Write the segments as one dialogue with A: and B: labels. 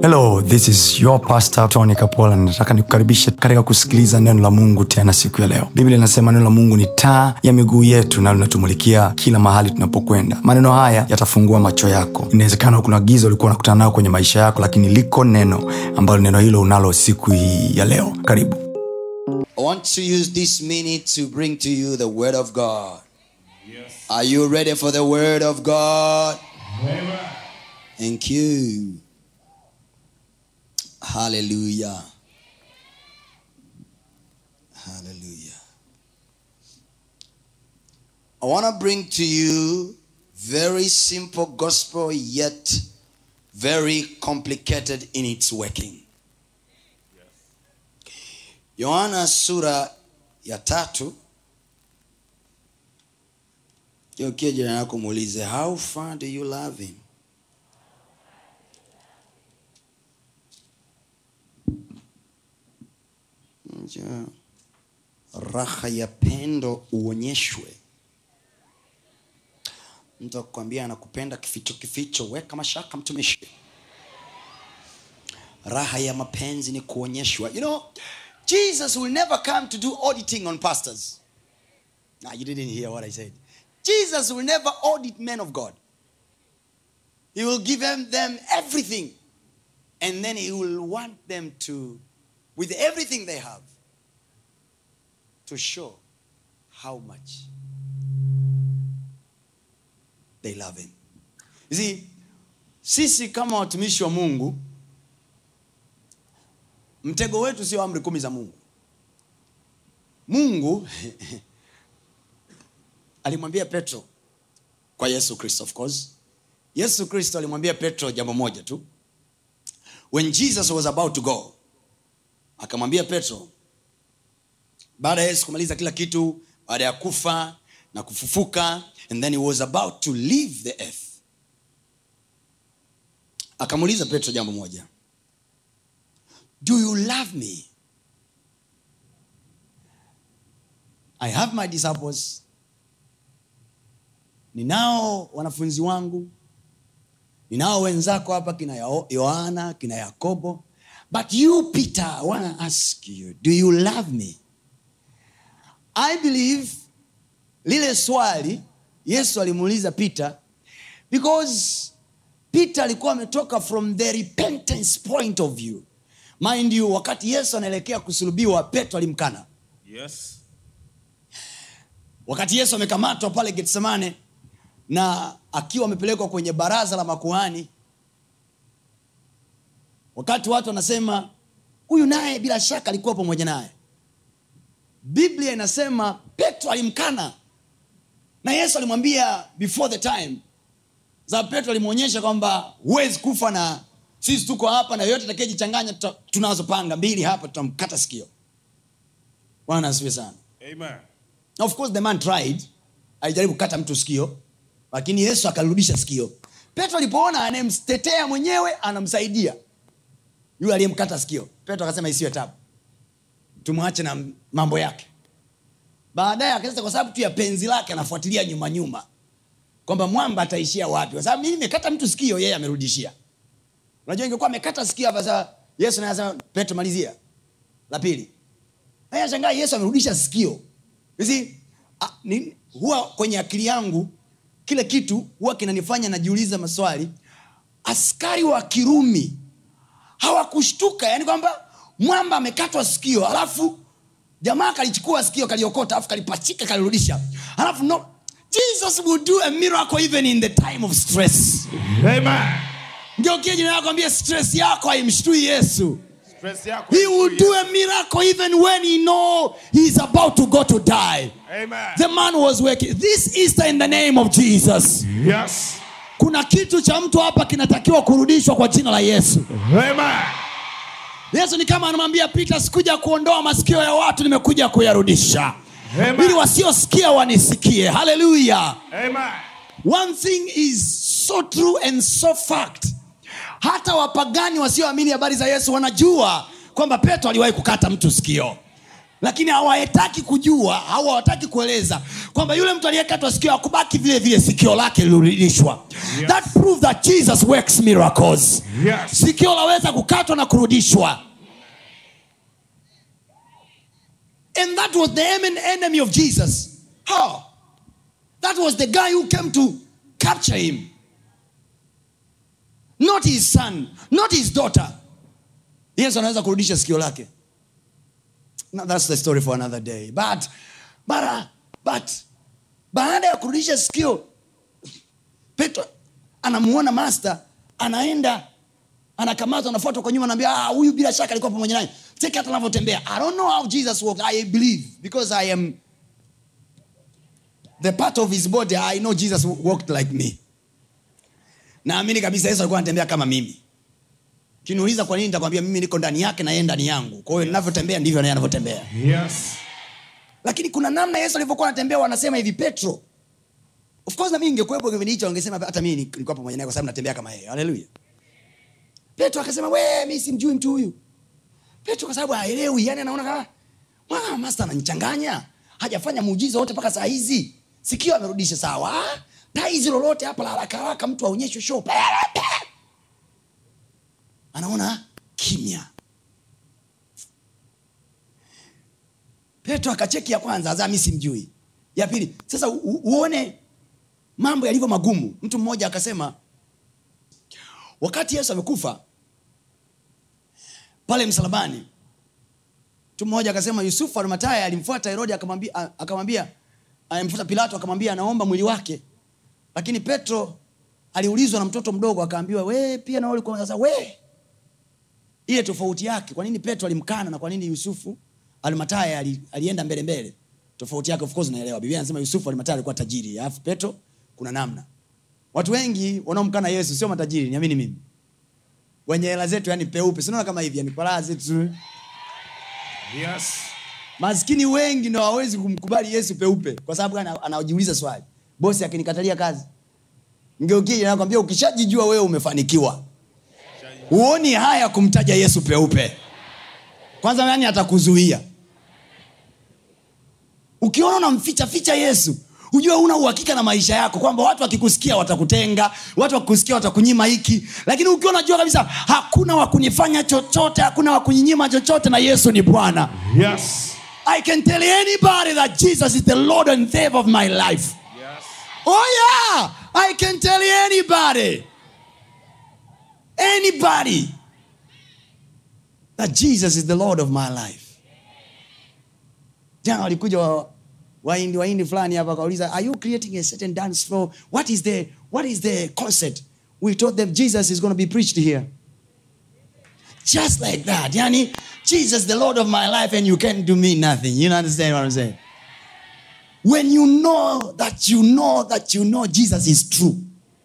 A: hello this is your pastor tony kapola nataka nikukaribishe katika kusikiliza neno la mungu tena siku ya leo biblia inasema neno la mungu ni taa ya miguu yetu na linatumulikia kila mahali tunapokwenda maneno haya yatafungua macho yako inawezekana kuna giza ulikuwa unakutana nayo kwenye maisha yako lakini liko neno ambalo neno hilo unalo siku hii ya leo karibu
B: I want to use this minute to bring to you the Word of God. Are you ready for the Word of God? Thank you. Hallelujah. Hallelujah. I want to bring to you very simple gospel yet very complicated in its working. yohana sura ya tatu geukia jirani yako muulize how far do you love him Nja, raha ya pendo uonyeshwe mtu akukwambia anakupenda kificho kificho weka mashaka mtumishi raha ya mapenzi ni kuonyeshwa you know jesus will never come to do auditing on pastors now you didn't hear what i said jesus will never audit men of god he will give them, them everything and then he will want them to with everything they have to show how much they love him you see sisi kama watumishi wa mungu mtego wetu sio amri kumi za mungu mungu alimwambia petro kwa yesu kristo of course yesu kristo alimwambia petro jambo moja tu when jesus was about to go akamwambia petro baada ya yesu kumaliza kila kitu baada ya kufa na kufufuka and then he was about to leave the earth akamuuliza petro jambo moja do you love me i have my disciples ninao wanafunzi wangu ninao wenzako hapa kina Yo- yohana kina yakobo but you peter i want to ask you do you love me i believe lile swali yesu alimuuliza peter because peter alikuwa ametoka from the repentance point of view mind you wakati yesu anaelekea kusulubiwa petro alimkana
C: Yes.
B: wakati yesu amekamatwa pale getsemane na akiwa amepelekwa kwenye baraza la makuhani wakati watu wanasema huyu naye bila shaka alikuwa pamoja naye biblia inasema petro alimkana na yesu alimwambia before the time za petro alimwonyesha kwamba huwezi kufa na sisi tuko hapa na yoyote atakayejichanganya tuta- tunazo panga mbili hapa tutamkata sikio bwana asiwe sana
C: Amen.
B: Now, of course the man tried alijaribu kukata mtu sikio lakini yesu akalirudisha sikio petro alipoona anayemtetea mwenyewe anamsaidia yule aliyemkata sikio petro akasema isiwe tabu tumwache na mambo yake baadaye akasema kwa sababu tu ya penzi lake anafuatilia nyuma nyuma kwamba mwamba ataishia wapi kwa sababu mimi nimekata mtu sikio yeye amerudishia unajua ingekuwa amekata sikio hapa sasa yesu naye anasema petro malizia la pili Haya shangaa yesu amerudisha sikio You see, a, ni, huwa kwenye akili yangu kile kitu huwa kinanifanya najiuliza maswali askari wa kirumi hawakushtuka yani kwamba mwamba amekatwa sikio alafu jamaa kalichukua sikio kaliokota alafu kalipachika kalirudisha alafu no jesus will do a miracle even in the time of stress
C: Amen.
B: ngeukie jina yako ambia stress yako haimshtui yesu
C: Stress yako.
B: he will do a miracle even when he know he is about to go to die
C: Amen.
B: the man was working this easter in the name of jesus
C: Yes.
B: kuna kitu cha mtu hapa kinatakiwa kurudishwa kwa jina la yesu
C: Amen.
B: yesu ni kama anamwambia pita sikuja kuondoa masikio ya watu nimekuja kuyarudisha
C: Amen.
B: ili wasiosikia wanisikie haleluya
C: Amen.
B: one thing is so true and so fact hata wapagani wasioamini habari za yesu wanajua kwamba petro aliwahi kukata mtu sikio lakini hawataki kujua au hawataki kueleza kwamba yule mtu aliyekatwa sikio akubaki vile vile sikio lake lilirudishwa
C: Yes.
B: that prove that jesus works miracles
C: Yes.
B: sikio laweza kukatwa na kurudishwa and that was the en- enemy of jesus how that was the guy who came to capture him not his son not his daughter yesu anaweza kurudisha sikio lake Now, that's the story for another day but, but, uh, but baada ya kurudisha sikio petro anamuona master anaenda anakamatwa anafuatwa kwa nyuma anaambia "Ah, huyu bila shaka alikuwa pamoja naye cheki hata anavyotembea i don't know how jesus walked i believe because i am the part of his body i know jesus walked like me naamini kabisa yesu alikuwa anatembea kama mimi kiniuliza kwa nini nitakwambia mimi niko ndani yake na yeye ndani yangu kwa hiyo ninavyotembea ndivyo naye anavyotembea
C: Yes.
B: lakini kuna namna yesu alivyokuwa anatembea wanasema hivi petro of course na mimi ningekuwepo kipindi hicho wangesema hata mimi nilikuwa pamoja naye kwa sababu natembea kama yeye haleluya petro akasema we mi simjui mtu huyu petro kwa sababu haelewi yani anaona kama "Mwa, master ananichanganya hajafanya muujiza wote mpaka saa hizi sikio amerudisha sawa taizi lolote hapa la haraka haraka mtu aonyeshwe show anaona kimya petro akacheki ya kwanza azaa mi simjui ya pili sasa u- u- uone mambo yalivyo magumu mtu mmoja akasema wakati yesu amekufa pale msalabani mtu mmoja akasema yusufu arimataya alimfuata herodi akamwambia a- akamwambia alimfuata pilato akamwambia anaomba mwili wake lakini petro aliulizwa na mtoto mdogo akaambiwa we pia na wewe ulikuwa sasa we ile tofauti yake kwa nini petro alimkana na kwa nini yusufu almataya ali, alienda mbele mbele tofauti yake of course naelewa biblia anasema yusufu almataya alikuwa tajiri alafu petro kuna namna watu wengi wanaomkana yesu sio matajiri niamini mimi wenye hela zetu yani peupe sinaona kama hivi yani palaa zetu
C: Yes.
B: maskini wengi ndo hawawezi kumkubali yesu peupe kwa sababu gani anajiuliza swali bosi akinikatalia kazi ngeukie nakwambia ukishajijua wewe umefanikiwa huoni haya kumtaja yesu peupe kwanza nani atakuzuia ukiona unamficha ficha yesu ujue una uhakika na maisha yako kwamba watu wakikusikia watakutenga watu wakikusikia watakunyima hiki lakini ukiwa unajua kabisa hakuna wakunifanya chochote hakuna wakunyinyima chochote na yesu ni bwana
C: Yes.
B: i can tell anybody that jesus is the lord and savior of my life
C: Yes.
B: Oh yeah, I can tell anybody, anybody, that Jesus is the Lord of my life. Jana walikuja wa- waindi waindi fulani hapa wakauliza, are you creating a certain dance floor? What is the what is the concept? We told them Jesus is going to be preached here. Just like that. Yani, Jesus the Lord of my life and you can't do me nothing. You understand what I'm saying? when you know that you know that you know jesus is true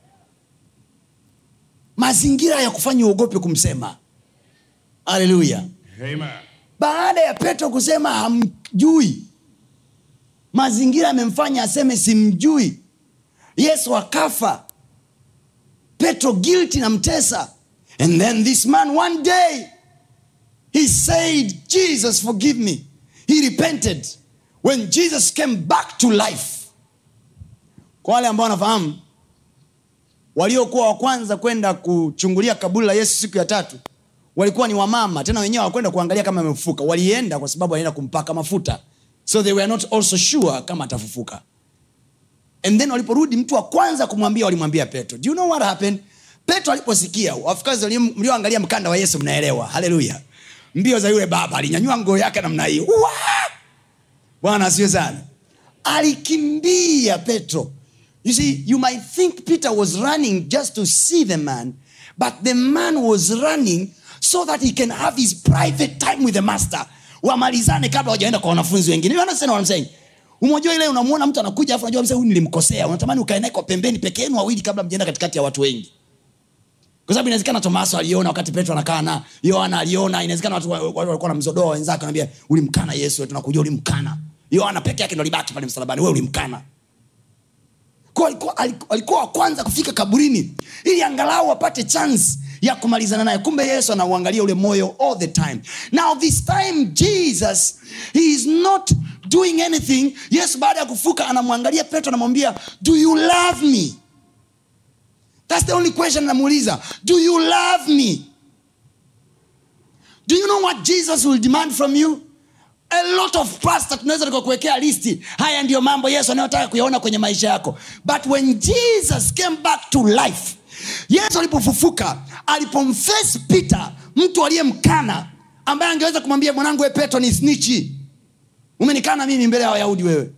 B: mazingira ya kufanya uogope kumsema haleluya
C: Amen.
B: baada ya petro kusema hamjui mazingira yamemfanya aseme simjui yesu akafa petro guilty na mtesa and then this man one day he said jesus forgive me he repented when jesus came back to life kwa wale ambao wanafahamu waliokuwa wa kwanza kwenda kuchungulia kaburi la yesu siku ya tatu walikuwa ni wamama tena wenyewe hawakwenda kuangalia kama amefufuka walienda kwa sababu walienda kumpaka mafuta so they were not also sure kama atafufuka and then waliporudi mtu wa kwanza kumwambia walimwambia petro do you know what happened petro aliposikia wafikazi walio- mlioangalia mkanda wa yesu mnaelewa haleluya mbio za yule baba alinyanyua ngoo yake namna hii Uwa! bwana asiwe sana alikimbia petro you see you might think peter was running just to see the man but the man was running so that he can have his private time with the master wamalizane kabla wajaenda kwa wanafunzi wengine You understand what I'm saying? umojua ile unamwona mtu anakuja afu unajua mzee huyu nilimkosea unatamani ukae naye kwa pembeni peke yenu wawili kabla mjaenda katikati ya watu wengi kwa sababu inawezekana tomaso aliona wakati petro anakaa na yohana aliona inawezekana watu wa- watu walikuwa na mzodoa wenzake anaambia ulimkana yesu tunakujua ulimkana yohana peke yake ndo alibaki pale msalabani we ulimkana Kwa alikuwa, alikuwa wa kwanza kufika kaburini ili angalau apate chance ya kumalizana naye kumbe yesu anauangalia ule moyo all the time now this time jesus he is not doing anything yesu baada ya kufuka anamwangalia petro anamwambia do you love me thats the only question anamuuliza do you love me do you know what jesus will demand from you a lot of pasta tunaweza tukakuwekea listi haya ndiyo mambo yesu anayotaka kuyaona kwenye maisha yako but when jesus came back to life yesu alipofufuka alipomface peter mtu aliyemkana ambaye angeweza kumwambia mwanangu we petro ni snichi umenikana mimi mbele ya wayahudi wewe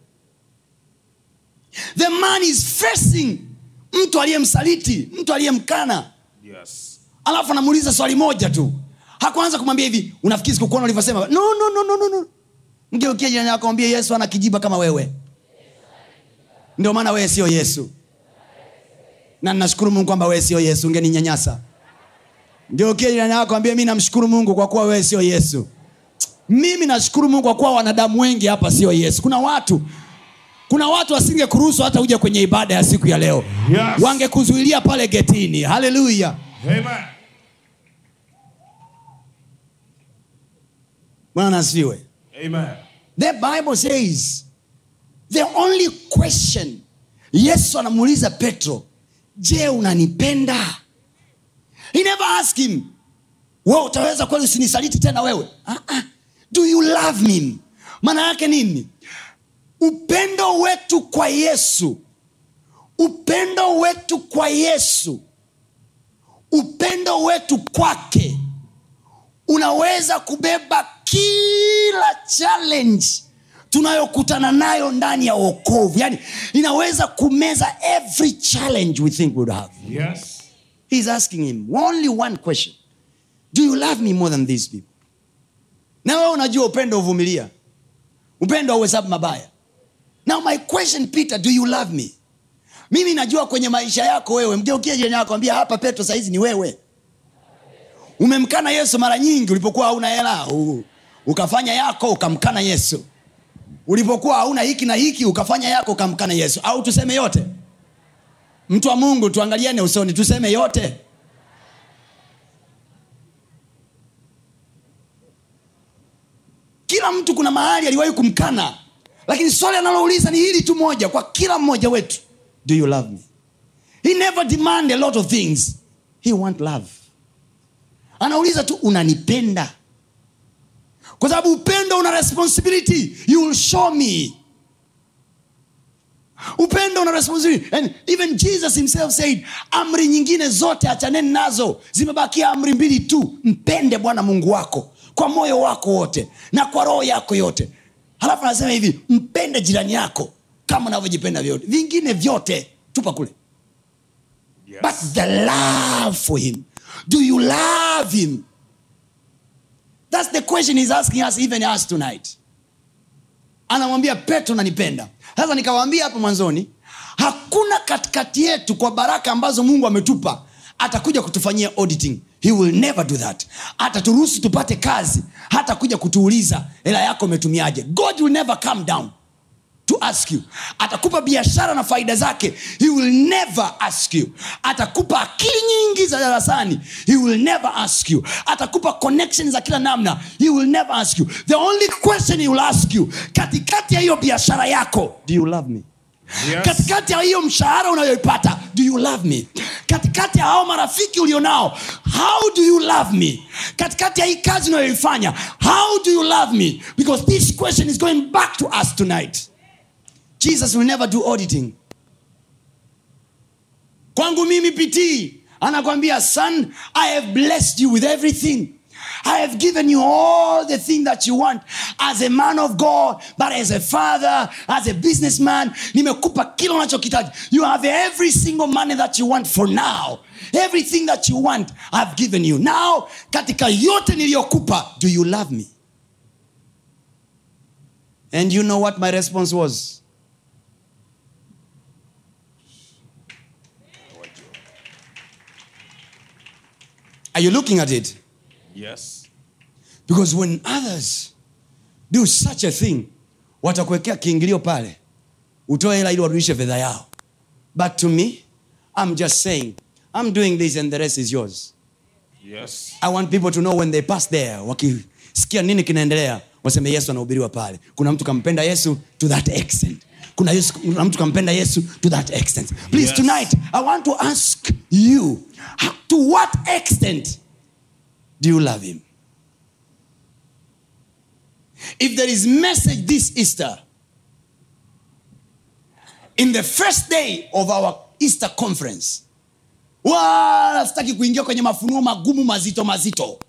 B: the man is facing mtu aliyemsaliti mtu aliyemkana
C: Yes.
B: alafu anamuuliza swali moja tu hakuanza kumwambia hivi unafikiri sikukuona ulivyosema no, no, no, no, no, no. mgeukia jirani yako mwambie yesu ana kijiba kama wewe ndio maana wewe sio yesu na nashukuru mungu kwamba wewe sio yesu ungeninyanyasa ngeukia jirani yako ambie mi namshukuru mungu kwa kuwa wewe sio yesu mimi nashukuru mungu kwa kuwa wanadamu wengi hapa sio yesu kuna watu kuna watu wasinge kuruhusu hata uje kwenye ibada ya siku ya leo
C: Yes.
B: wangekuzuilia pale getini haleluya
C: Amen.
B: bwana asifiwe
C: Amen.
B: the bible says the only question yesu anamuuliza petro je unanipenda he never ask him we utaweza kweli usinisaliti tena wewe uh-uh. do you love me maana yake nini upendo wetu kwa yesu upendo wetu kwa yesu upendo wetu kwake unaweza kubeba kila challenge tunayokutana nayo ndani ya uokovu yani inaweza kumeza every challenge we think we would have
C: Yes.
B: He's asking him only one question Do you love me more than these people? Na wewe unajua upendo uvumilia, upendo auhesabu mabaya. Now my question Peter, do you love me? Mimi najua kwenye maisha yako wewe, mgeukie jirani yako ambia hapa Petro saizi ni wewe. Umemkana Yesu mara nyingi ulipokuwa hauna hela, u- ukafanya yako ukamkana Yesu. Ulipokuwa hauna hiki na hiki ukafanya yako ukamkana Yesu, au tuseme yote mtu wa mungu tuangaliane usoni tuseme yote kila mtu kuna mahali aliwahi kumkana lakini swali analouliza ni hili tu moja kwa kila mmoja wetu do you love me he never demand a lot of things he want love anauliza tu unanipenda kwa sababu upendo una responsibility you will show me upendo una responsibility and even jesus himself said amri nyingine zote achaneni nazo zimebakia amri mbili tu mpende bwana mungu wako kwa moyo wako wote na kwa roho yako yote halafu anasema hivi mpende jirani yako kama unavyojipenda vyote vingine vyote tupa kule
C: Yes.
B: but the love for him do you love him that's the question he's asking us even us tonight anamwambia petro nanipenda sasa nikawaambia hapo mwanzoni hakuna katikati yetu kwa baraka ambazo mungu ametupa atakuja kutufanyia auditing he will never do that ataturuhusu tupate kazi hata kuja kutuuliza hela yako umetumiaje god will never come down to ask you atakupa biashara na faida zake he will never ask you atakupa akili nyingi za darasani he will never ask you atakupa connection za kila namna he will never ask you the only question he will ask you katikati ya hiyo biashara yako do you love me
C: Yes.
B: katikati ya hiyo mshahara unayoipata do you love me katikati ya hao marafiki ulionao how do you love me katikati ya hii kazi unayoifanya how do you love me because this question is going back to us tonight jesus will never do auditing kwangu mimi pitii anakwambia son i have blessed you with everything I have given you all the thing that you want as a man of God, but as a father, as a businessman, nimekupa kila unachokitaji. You have every single money that you want for now. Everything that you want, I've given you. Now, katika yote niliyokupa, do you love me? And you know what my response was? Are you looking at it?
C: Yes.
B: because when others do such a thing watakuwekea kiingilio pale utoe hela ili warudishe fedha yao but to me i'm just saying i'm doing this and the rest is yours
C: Yes.
B: i want people to know when they pass there wakisikia nini kinaendelea waseme yesu anahubiriwa pale kuna mtu kampenda yesu to that extent kuna, yesu, kuna mtu kampenda yesu to that extent please
C: Yes.
B: tonight i want to ask you how- to what extent do you love him if there is message this easter in the first day of our easter conference wala sitaki kuingia kwenye mafunuo magumu mazito mazito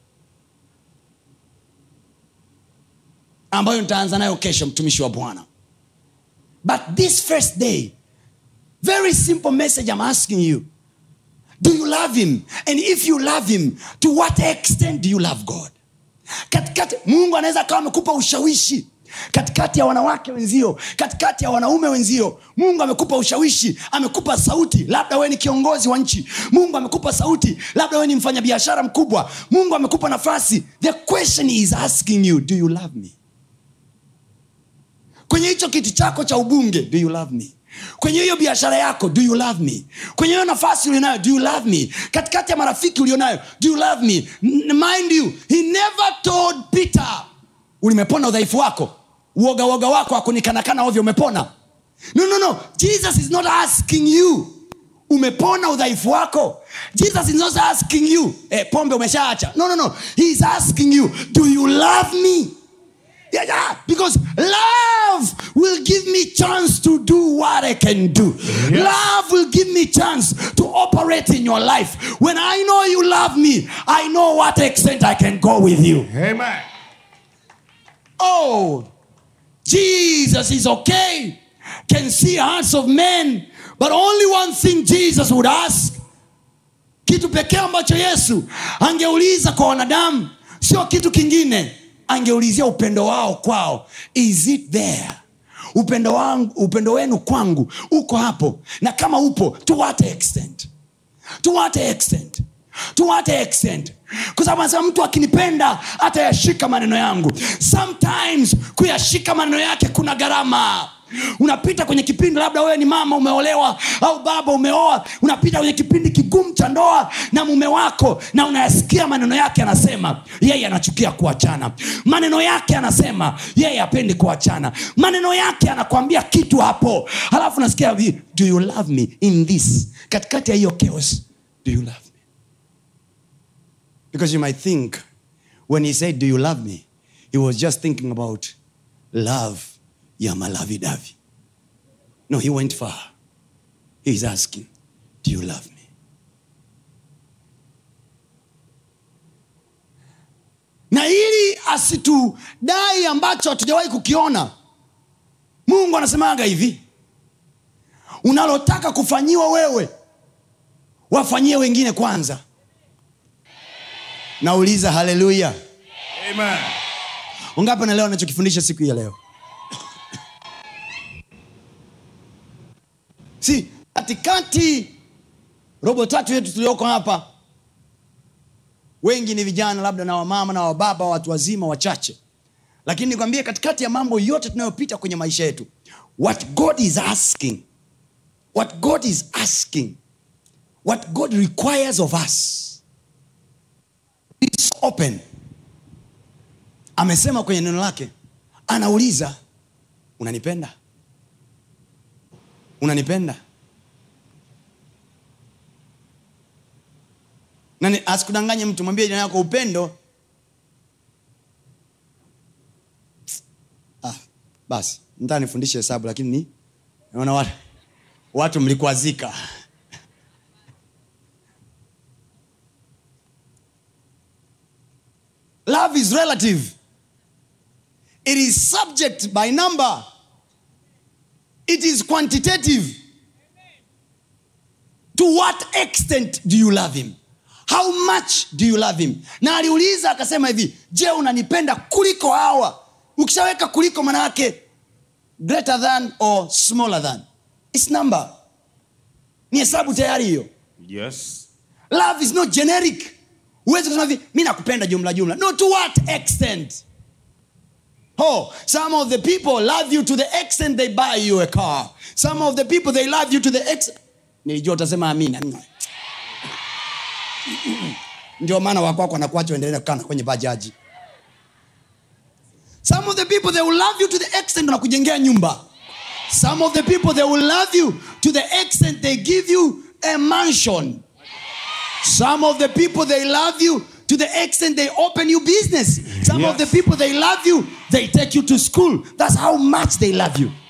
B: ambayo nitaanza nayo kesho mtumishi wa bwana but this first day very simple message i'm asking you do you love him and if you love him to what extent do you love god katikati mungu anaweza akawa amekupa ushawishi katikati ya wanawake wenzio katikati ya wanaume wenzio mungu amekupa ushawishi amekupa sauti labda wewe ni kiongozi wa nchi mungu amekupa sauti labda wewe ni mfanyabiashara mkubwa mungu amekupa nafasi the question is asking you do you love me kwenye hicho kiti chako cha ubunge do you love me kwenye hiyo biashara yako do you love me kwenye hiyo nafasi ulionayo do you love me katikati ya marafiki ulionayo do you love me N- mind you he never told peter ulimepona udhaifu wako uoga uoga wako akunikanakana ovyo umepona no no no jesus is not asking you umepona udhaifu wako jesus is not asking you eh, pombe umeshaacha no no no he is asking you do you love me Yeah, yeah, because love will give me chance to do what I can do. Love will give me chance to operate in your life. When I know you love me, I know what extent I can go with you.
C: Amen.
B: Oh, Jesus is okay, can see hearts of men, but only one thing Jesus would ask. Kitu pekee ambacho Yesu angeuliza kwa wanadamu sio kitu kingine, angeulizia upendo wao kwao. Is it there? Upendo wangu, upendo wenu kwangu uko hapo, na kama upo, to what extent? to what extent to what extent kwa sababu anasema mtu akinipenda atayashika maneno yangu sometimes kuyashika maneno yake kuna gharama unapita kwenye kipindi labda wewe ni mama umeolewa au baba umeoa unapita kwenye kipindi kigumu cha ndoa na mume wako na unayasikia maneno yake anasema yeye anachukia kuachana maneno yake anasema yeye apendi kuachana maneno yake anakwambia kitu hapo halafu nasikia hivi, do you love me in this katikati ya hiyo chaos do you love me because you might think when he said do you love me he was just thinking about love ya malavi davi no he went far he's asking do you love me na ili asitudai ambacho hatujawahi kukiona mungu anasemaga hivi unalotaka kufanyiwa wewe wafanyie wengine kwanza nauliza haleluya
C: Amen.
B: ungapi naelewa nachokifundisha siku hii ya leo si katikati robo tatu yetu tulioko hapa wengi ni vijana labda na wamama na wababa watu wazima wachache lakini nikwambie katikati ya mambo yote tunayopita kwenye maisha yetu what god is asking what god is asking what god requires of us is open amesema kwenye neno lake anauliza unanipenda unanipenda nani asikudanganye mtu mwambie jina yako upendo ah, basi ntaa nifundishe hesabu lakini ni naona watu, watu mlikwazika love is relative it is subject by number it is quantitative to what extent do you love him how much do you love him na aliuliza akasema hivi je unanipenda kuliko hawa ukishaweka kuliko maana yake greater than or smaller than its number ni hesabu tayari hiyo
C: Yes.
B: love is not generic huwezi kusema hivi mi nakupenda jumla jumla no to what extent Oh, some of the people love you to the extent they buy you a car. Some of the people they love you to the ex. Nilijua utasema amina. ndio maana wakwako wanakuacha uendelee kukaa na kwenye bajaji some of the people they will love you to the extent wanakujengea nyumba some of the people they will love you to the extent they give you a mansion some of the people they love you to the extent they open you business some of the
C: Yes.
B: people they love you they take you to school that's how much they love you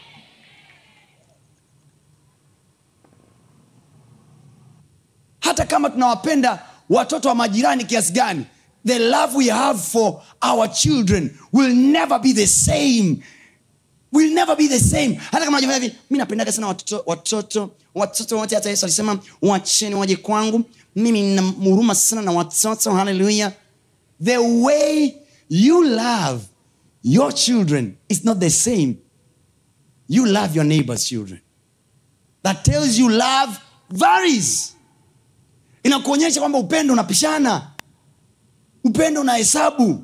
B: hata kama tunawapenda watoto wa majirani kiasi gani the love we have for our children will never be the same will never be the same hata kama najua hivi mi napendaga sana watoto watoto watoto wote hata yesu alisema wacheni waje kwangu mimi nina huruma sana na watoto haleluya the way you love your children is not the same you love your neighbor's children that tells you love varies inakuonyesha kwamba upendo unapishana upendo una hesabu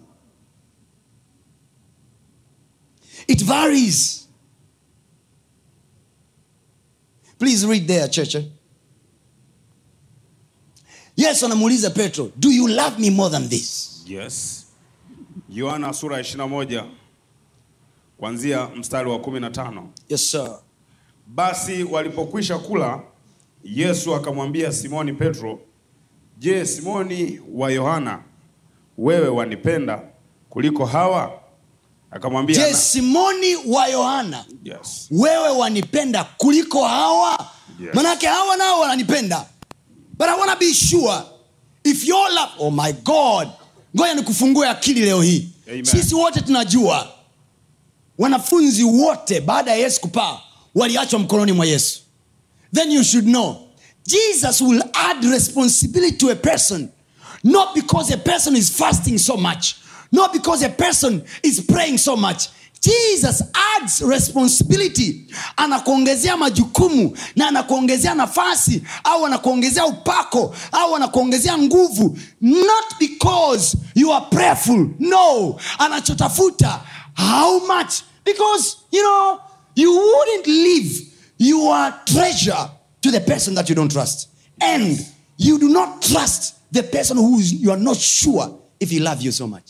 B: it varies please read there church yesu anamuuliza petro do you love me more than this
C: Yes. Yohana sura ya 21 kuanzia mstari wa 15.
B: yes sir
C: Basi walipokwisha kula, Yesu akamwambia Simoni Petro, "Je, Simoni wa Yohana, wewe wanipenda kuliko hawa?" Akamwambia,
B: je
C: "Na-
B: simoni wa yohana
C: Yes.
B: wewe wanipenda kuliko hawa
C: Yes.
B: manake hawa nao wananipenda but i wanna be sure if your love oh my god ngoja nikufungue akili leo hii
C: Amen.
B: sisi wote tunajua wanafunzi wote baada ya yesu kupaa waliachwa mkononi mwa yesu then you should know jesus will add responsibility to a person not because a person is fasting so much not because a person is praying so much jesus adds responsibility anakuongezea majukumu na anakuongezea nafasi au anakuongezea upako au anakuongezea nguvu not because you are prayerful no anachotafuta how much because you know you wouldn't leave your treasure to the person that you don't trust and you do not trust the person who is, you are not sure if he love you so much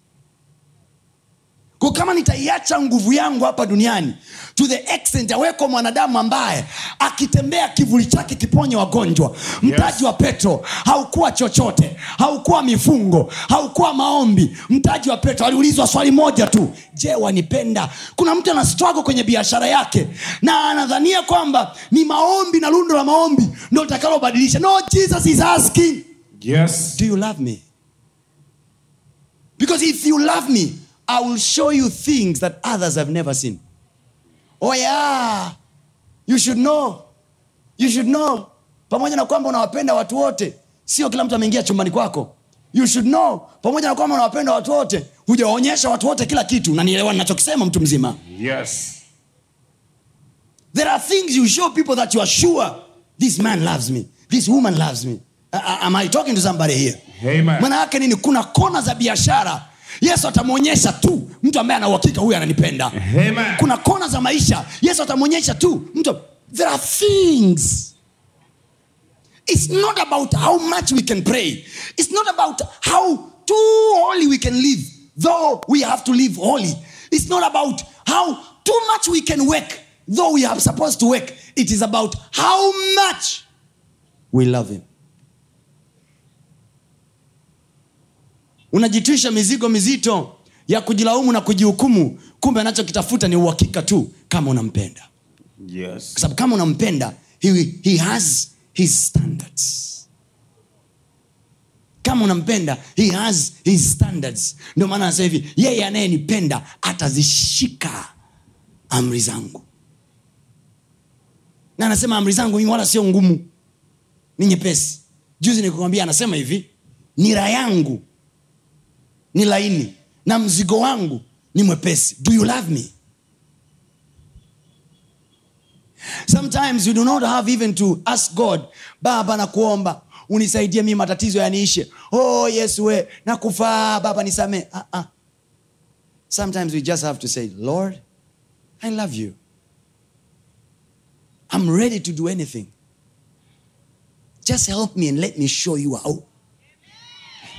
B: kwa kama nitaiacha nguvu yangu hapa duniani to the extent aweko mwanadamu ambaye akitembea kivuli chake kiponye wagonjwa mtaji wa petro haukuwa chochote haukuwa mifungo haukuwa maombi mtaji wa petro aliulizwa swali moja tu je wanipenda kuna mtu ana struggle kwenye biashara yake na anadhania kwamba ni maombi na lundo la maombi ndo litakalobadilisha no jesus is asking
C: Yes.
B: do you love me because if you love me i will show you things that others have never seen oh yeah you should know you should know pamoja na kwamba unawapenda watu wote sio kila mtu ameingia chumbani kwako you should know pamoja na kwamba unawapenda watu wote hujawaonyesha watu wote kila kitu nanielewa ninachokisema mtu mzima
C: Yes.
B: there are things you show people that you are sure this man loves me this woman loves me A- a- am i talking to somebody here
C: Amen.
B: maana yake nini kuna kona za biashara yesu atamwonyesha tu mtu ambaye ana uhakika huyu ananipenda
C: Amen.
B: kuna kona za maisha yesu atamwonyesha tu mtu there are things it's not about how much we can pray it's not about how too holy we can live though we have to live holy it's not about how too much we can work though we are supposed to work it is about how much we love him unajitwisha mizigo mizito ya kujilaumu na kujihukumu kumbe anachokitafuta ni uhakika tu kama unampenda
C: Yes.
B: kwa sababu kama unampenda he, he has his standards kama unampenda he has his standards ndio maana anasema hivi yeye anayenipenda atazishika amri zangu na anasema amri zangu mimi wala sio ngumu ni nyepesi juzi nikukwambia anasema hivi nira yangu ni laini na mzigo wangu ni mwepesi do you love me sometimes you do not have even to ask god baba na kuomba unisaidie mii matatizo yaniishe oh yesu we nakufaa baba nisamee uh -uh. sometimes we just have to say lord i love you i'm ready to do anything just help me and let me show you how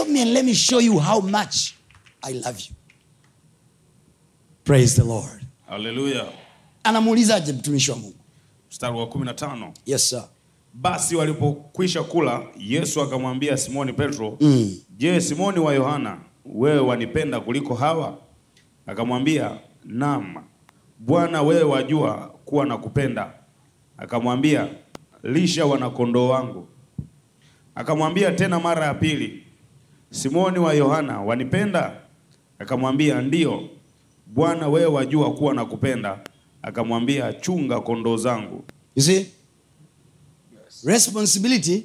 B: me and let me show you how much i love you praise the lord
C: haleluya
B: anamuulizaje mtumishi wa mungu
C: mstari wa 15
B: yes sir
C: basi walipokwisha kula yesu akamwambia simoni petro mm. je simoni wa yohana wewe wanipenda kuliko hawa akamwambia nam bwana wewe wajua kuwa nakupenda akamwambia lisha wanakondoo wangu akamwambia tena mara ya pili simoni wa yohana wanipenda akamwambia ndiyo bwana wewe wajua kuwa nakupenda akamwambia chunga kondoo zangu
B: you see responsibility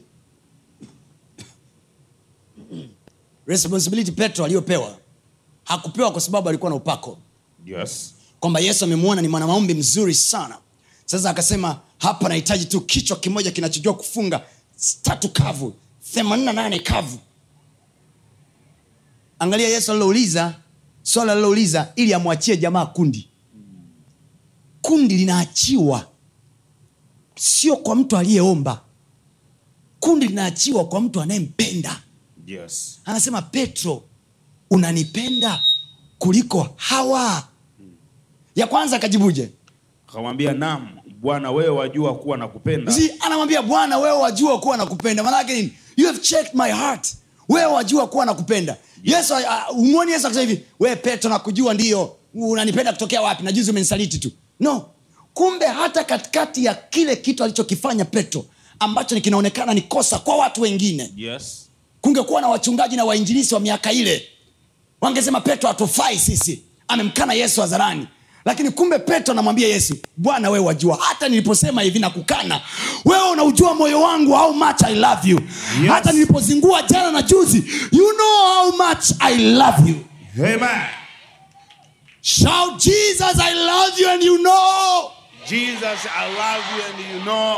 B: responsibility petro aliyopewa hakupewa kwa sababu alikuwa na upako
C: yes
B: kwamba yesu amemwona ni mwanamaombi mzuri sana sasa akasema hapa nahitaji tu kichwa kimoja kinachojua kufunga tatu kavu 88 kavu angalia yesu alilouliza swala alilouliza ili amwachie jamaa kundi kundi linaachiwa sio kwa mtu aliyeomba kundi linaachiwa kwa mtu anayempenda
C: yes
B: anasema petro unanipenda kuliko hawa ya kwanza akajibuje
C: akamwambia nam bwana wewe wajua kuwa nakupenda
B: si anamwambia bwana wewe wajua kuwa nakupenda maanake nini you have checked my heart wewe wajua kuwa nakupenda yesu uh, umwoni yesu akisema hivi wewe petro nakujua ndio unanipenda kutokea wapi na juzi umenisaliti tu no kumbe hata katikati ya kile kitu alichokifanya petro ambacho ni kinaonekana ni kosa kwa watu wengine
C: yes
B: kungekuwa na wachungaji na wainjilisi wa miaka ile wangesema petro hatufai sisi amemkana yesu hadharani lakini kumbe petro anamwambia yesu bwana wewe wajua hata niliposema hivi na kukana wewe unaujua moyo wangu how much i love you
C: Yes.
B: hata nilipozingua jana na juzi you know how much i love you
C: amen
B: shout jesus i love you and you know
C: jesus i love you and you know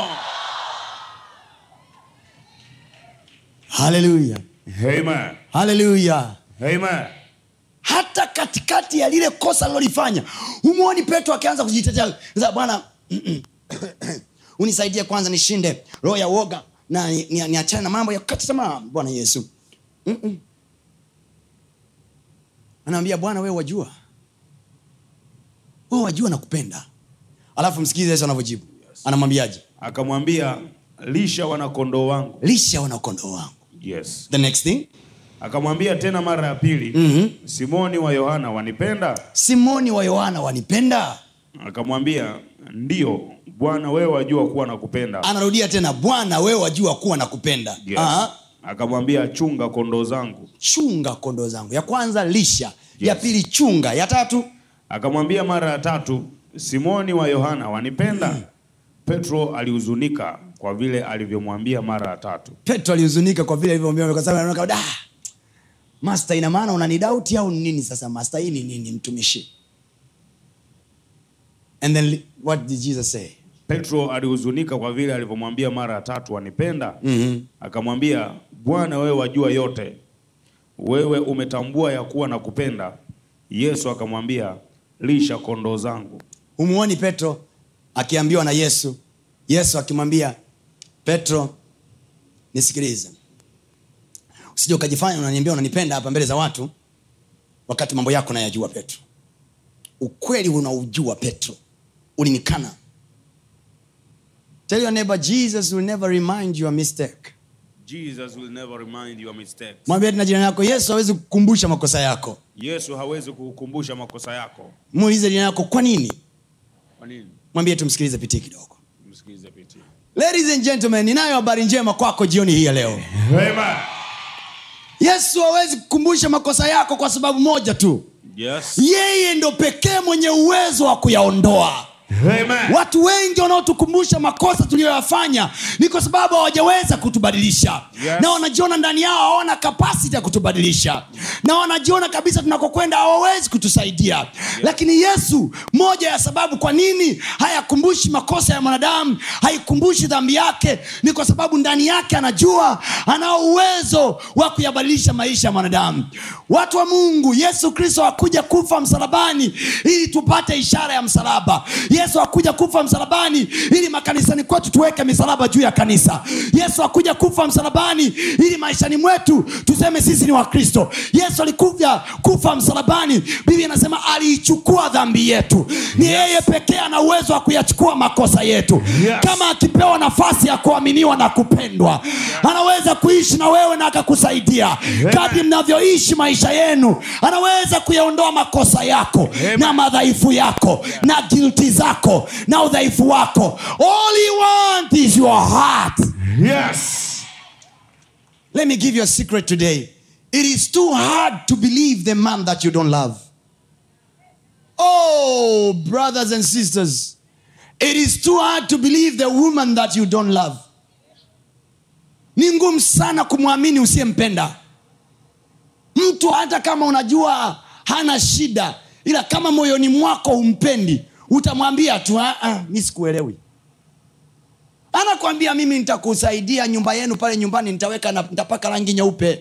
B: haleluya
C: amen
B: haleluya
C: amen
B: hata katikati ya lile kosa alilolifanya humwoni petro akianza kujitetea Sasa, bwana unisaidie kwanza nishinde roho ya woga na niachane ni, niachane na mambo ya kukata tamaa bwana yesu Mm-mm. anaambia bwana wewe wajua wewe wajua nakupenda alafu msikilize yesu anavyojibu anamwambiaje
C: akamwambia lisha wanakondoo wangu
B: lisha wanakondoo wangu
C: yes
B: the next thing
C: akamwambia tena mara ya pili mm-hmm. simoni wa yohana wanipenda
B: simoni wa yohana wanipenda
C: akamwambia ndiyo bwana wewe wajua kuwa nakupenda
B: anarudia tena bwana wewe wajua kuwa nakupenda
C: yes.
B: Aha.
C: akamwambia chunga kondoo zangu
B: chunga kondoo zangu ya kwanza lisha ya
C: Yes.
B: pili chunga ya tatu
C: akamwambia mara ya tatu simoni wa yohana wanipenda petro alihuzunika kwa vile alivyomwambia mara ya tatu
B: petro alihuzunika kwa vile alivyomwambia kwa sababu anaona da master ina maana unanidauti au ni nini sasa master hii ni nini mtumishi and then li- what did jesus say
C: petro alihuzunika kwa vile alivyomwambia mara ya tatu wanipenda mm-hmm. akamwambia bwana wewe wajua yote wewe umetambua ya kuwa na kupenda yesu akamwambia lisha kondoo zangu
B: humuoni petro akiambiwa na yesu yesu akimwambia petro nisikilize usije ukajifanya unaniambia unanipenda hapa mbele za watu wakati mambo yako nayajua petro ukweli unaujua petro ulinikana tell your neighbor jesus will never remind you a mistake
C: jesus will never remind your mistakes
B: mwambie tena jirani yako yesu hawezi kukumbusha makosa yako
C: yesu hawezi kukukumbusha makosa yako
B: muulize jirani yako kwa nini
C: kwa nini
B: mwambie tumsikilize pitii kidogo
C: msikilize piti
B: ladies and gentlemen ninayo habari njema kwako jioni hii ya leo
C: Amen.
B: yesu hawezi kukumbusha makosa yako kwa sababu moja tu
C: yes
B: yeye ndo pekee mwenye uwezo wa kuyaondoa
C: Amen.
B: watu wengi wanaotukumbusha makosa tuliyoyafanya ni kwa sababu hawajaweza kutubadilisha
C: Yes.
B: na wanajiona ndani yao hawana kapasiti ya kutubadilisha na wanajiona kabisa tunakokwenda hawawezi kutusaidia lakini yesu moja ya sababu kwa nini hayakumbushi makosa ya mwanadamu haikumbushi dhambi yake ni kwa sababu ndani yake anajua anao uwezo wa kuyabadilisha maisha ya mwanadamu watu wa mungu yesu kristo hakuja kufa msalabani ili tupate ishara ya msalaba yesu akuja kufa msalabani ili makanisani kwetu tuweke misalaba juu ya kanisa yesu akuja kufa msalabani ili maishani mwetu tuseme sisi ni wakristo yesu alikuja kufa msalabani biblia inasema aliichukua dhambi yetu ni yeye pekee ana uwezo wa kuyachukua makosa yetu
C: Yes.
B: kama akipewa nafasi ya kuaminiwa na kupendwa anaweza kuishi na wewe na akakusaidia kadri mnavyoishi maisha yenu anaweza kuyaondoa makosa yako
C: Amen.
B: na madhaifu yako na gilti zako na udhaifu wako all he want is your heart
C: Yes.
B: let me give you a secret today it is too hard to believe the man that you don't love oh brothers and sisters it is too hard to believe the woman that you don't love ni ngumu sana kumwamini usiyempenda mtu hata kama unajua hana shida ila kama moyoni mwako humpendi utamwambia tu "Ah, ah, mi sikuelewi anakwambia mimi nitakusaidia nyumba yenu pale nyumbani nitaweka na nitapaka rangi nyeupe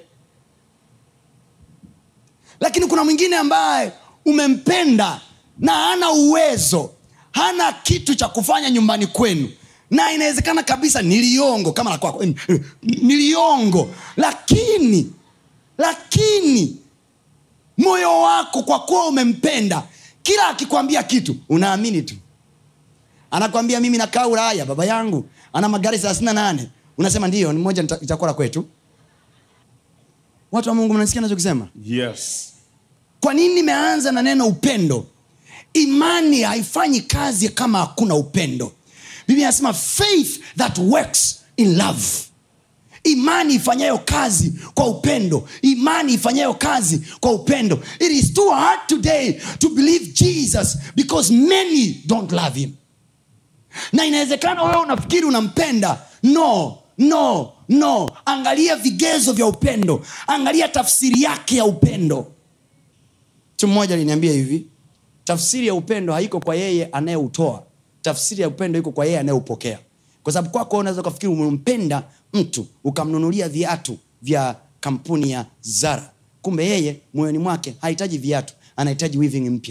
B: lakini kuna mwingine ambaye umempenda na hana uwezo hana kitu cha kufanya nyumbani kwenu na inawezekana kabisa niliongo kama la kwako niliongo lakini lakini moyo wako kwa kuwa umempenda kila akikwambia kitu unaamini tu anakwambia mimi nakaa ulaya baba yangu ana magari thelathini na nane unasema ndio ni moja nita- itakuwa la kwetu watu wa mungu mnasikia nachokisema
C: Yes.
B: kwa nini nimeanza na neno upendo imani haifanyi kazi kama hakuna upendo biblia inasema faith that works in love imani ifanyayo kazi kwa upendo imani ifanyayo kazi kwa upendo it is too hard today to believe jesus because many don't love him na inawezekana wewe unafikiri unampenda no no no angalia vigezo vya upendo angalia tafsiri yake ya upendo mtu mmoja aliniambia hivi tafsiri ya upendo haiko kwa yeye anayeutoa tafsiri ya upendo iko kwa yeye anayeupokea kwa sababu kwako unaweza ukafikiri umempenda mtu ukamnunulia viatu vya kampuni ya zara kumbe yeye moyoni mwake hahitaji viatu anahitaji weaving mpya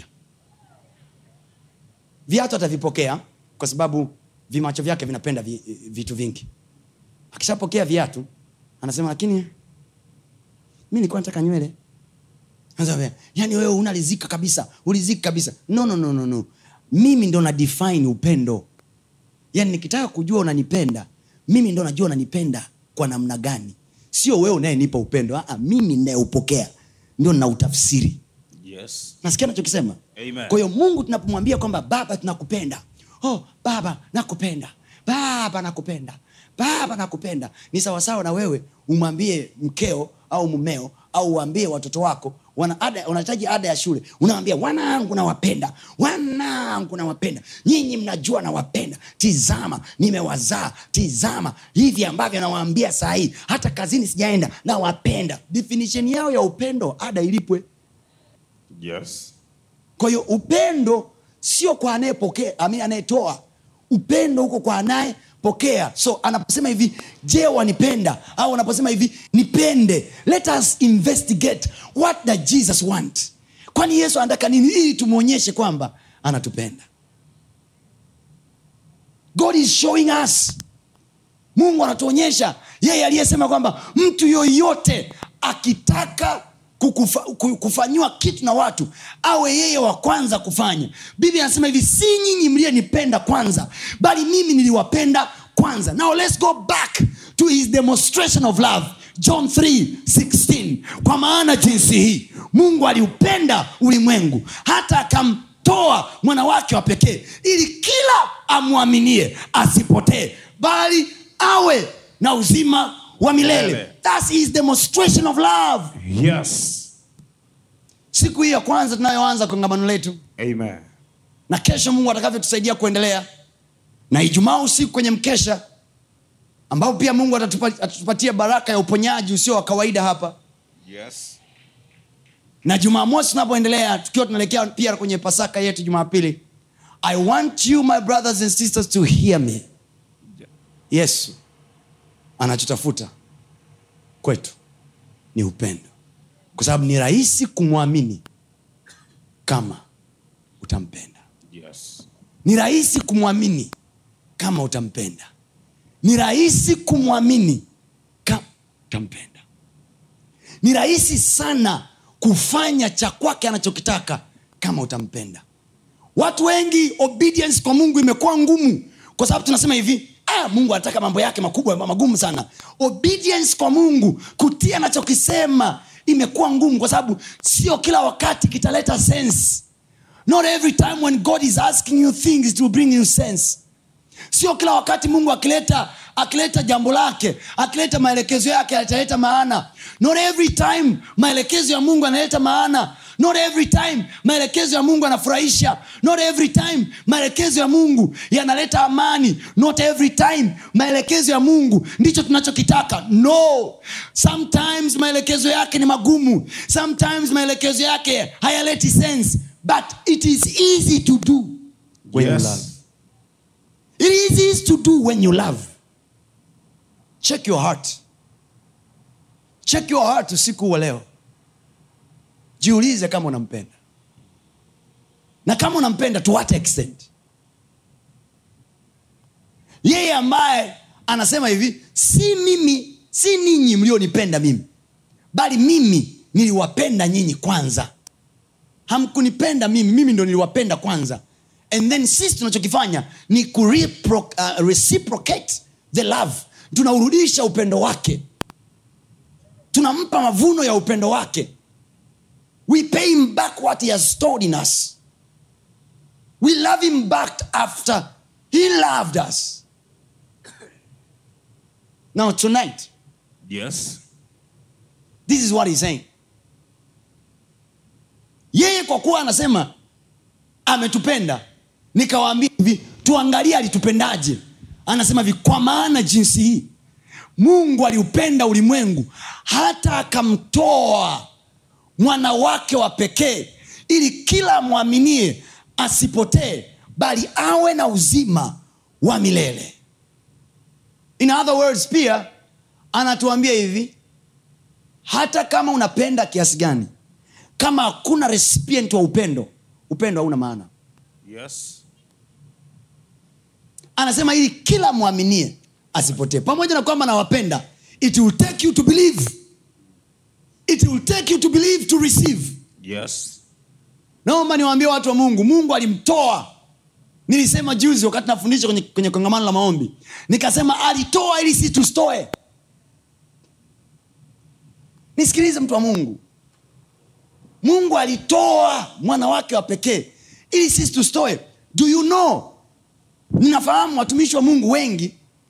B: viatu atavipokea kwa sababu vimacho vyake vinapenda vi, vitu vingi akishapokea viatu anasema lakini mi nilikuwa nataka nywele Anasema, yaani wewe unalizika kabisa ulizika kabisa no, no, no, no, no. mimi ndo na define upendo yaani nikitaka kujua unanipenda mimi ndo najua unanipenda kwa namna gani sio wewe unayenipa upendo Aa, mimi nayeupokea ndio nautafsiri
C: Yes.
B: nasikia nachokisema
C: Amen.
B: kwa hiyo mungu tunapomwambia kwamba baba tunakupenda oh baba nakupenda baba nakupenda baba nakupenda ni sawasawa na wewe umwambie mkeo au mumeo au uambie watoto wako wana ada unahitaji ada ya shule unawambia wanangu nawapenda wanangu nawapenda nyinyi mnajua nawapenda tizama nimewazaa tizama hivi ambavyo nawaambia saa hii hata kazini sijaenda nawapenda definition yao ya upendo ada ilipwe
C: Yes.
B: kwa hiyo upendo sio kwa anayepokea ami anayetoa upendo huko kwa anayepokea so anaposema hivi je wanipenda au anaposema hivi nipende let us investigate what does jesus want kwani yesu anataka nini ili tumwonyeshe kwamba anatupenda god is showing us mungu anatuonyesha yeye aliyesema kwamba mtu yoyote akitaka kukufa, ku- kufanyiwa kitu na watu awe yeye wa kwanza kufanya biblia anasema hivi si nyinyi mliyenipenda kwanza bali mimi niliwapenda kwanza now let's go back to his demonstration of love john 3:16 kwa maana jinsi hii mungu aliupenda ulimwengu hata akamtoa mwana wake wa pekee ili kila amwaminie asipotee bali awe na uzima wa milele
C: Milele.
B: That's his demonstration of love
C: Yes.
B: siku hii ya kwanza tunayoanza kongamano letu
C: Amen.
B: na kesho mungu atakavyotusaidia kuendelea na ijumaa usiku kwenye mkesha ambapo pia mungu atatupa- atatupatia baraka ya uponyaji usio wa kawaida hapa
C: Yes.
B: na jumamosi tunapoendelea tukiwa tunaelekea pia kwenye pasaka yetu jumapili i want you my brothers and sisters to hear me yesu anachotafuta kwetu ni upendo kwa sababu ni rahisi kumwamini kama utampenda
C: Yes.
B: ni rahisi kumwamini kama utampenda ni rahisi kumwamini kama utampenda ni rahisi sana kufanya cha kwake anachokitaka kama utampenda watu wengi obedience kwa mungu imekuwa ngumu kwa sababu tunasema hivi ah, mungu anataka mambo yake makubwa magumu sana obedience kwa mungu kutii anachokisema imekuwa ngumu kwa sababu sio kila wakati kitaleta sense not every time when god is asking you things it will bring you sense sio kila wakati mungu akileta akileta jambo lake akileta maelekezo yake ataleta maana not every time maelekezo ya mungu analeta maana not every time maelekezo ya mungu yanafurahisha not every time maelekezo ya mungu yanaleta amani not every time maelekezo ya mungu ndicho tunachokitaka no sometimes maelekezo yake ni magumu sometimes maelekezo yake hayaleti sense but it is easy to do when you
C: Yes.
B: love It is easy to do when you love. Check your heart. Check your heart usiku wa leo. Jiulize kama unampenda. Na kama unampenda to what extent? Yeye ambaye anasema hivi, si mimi, si ninyi mlionipenda mimi, bali mimi niliwapenda nyinyi kwanza hamkunipenda mimi mimi ndo niliwapenda kwanza and then sisi tunachokifanya ni kurepro, uh, reciprocate the love tunaurudisha upendo wake tunampa mavuno ya upendo wake we pay him back what he has stored in us we love him back after he loved us now tonight
C: Yes.
B: this is what he's saying yeye kwa kuwa anasema ametupenda nikawaambia hivi tuangalie alitupendaje anasema hivi kwa maana jinsi hii mungu aliupenda ulimwengu hata akamtoa mwana wake wa pekee ili kila mwaminie asipotee bali awe na uzima wa milele in other words pia anatuambia hivi hata kama unapenda kiasi gani kama hakuna recipient wa upendo upendo hauna maana
C: Yes.
B: anasema ili kila mwaminie asipotee pamoja na kwamba nawapenda it will take you to believe it will take you to believe to receive
C: Yes.
B: naomba niwaambie watu wa mungu mungu alimtoa nilisema juzi wakati nafundisha kwenye, kwenye kongamano la maombi nikasema alitoa ili si tustoe nisikilize mtu wa mungu mungu alitoa mwana wake wa pekee ili sisi tustoe do you know ninafahamu watumishi wa mungu wengi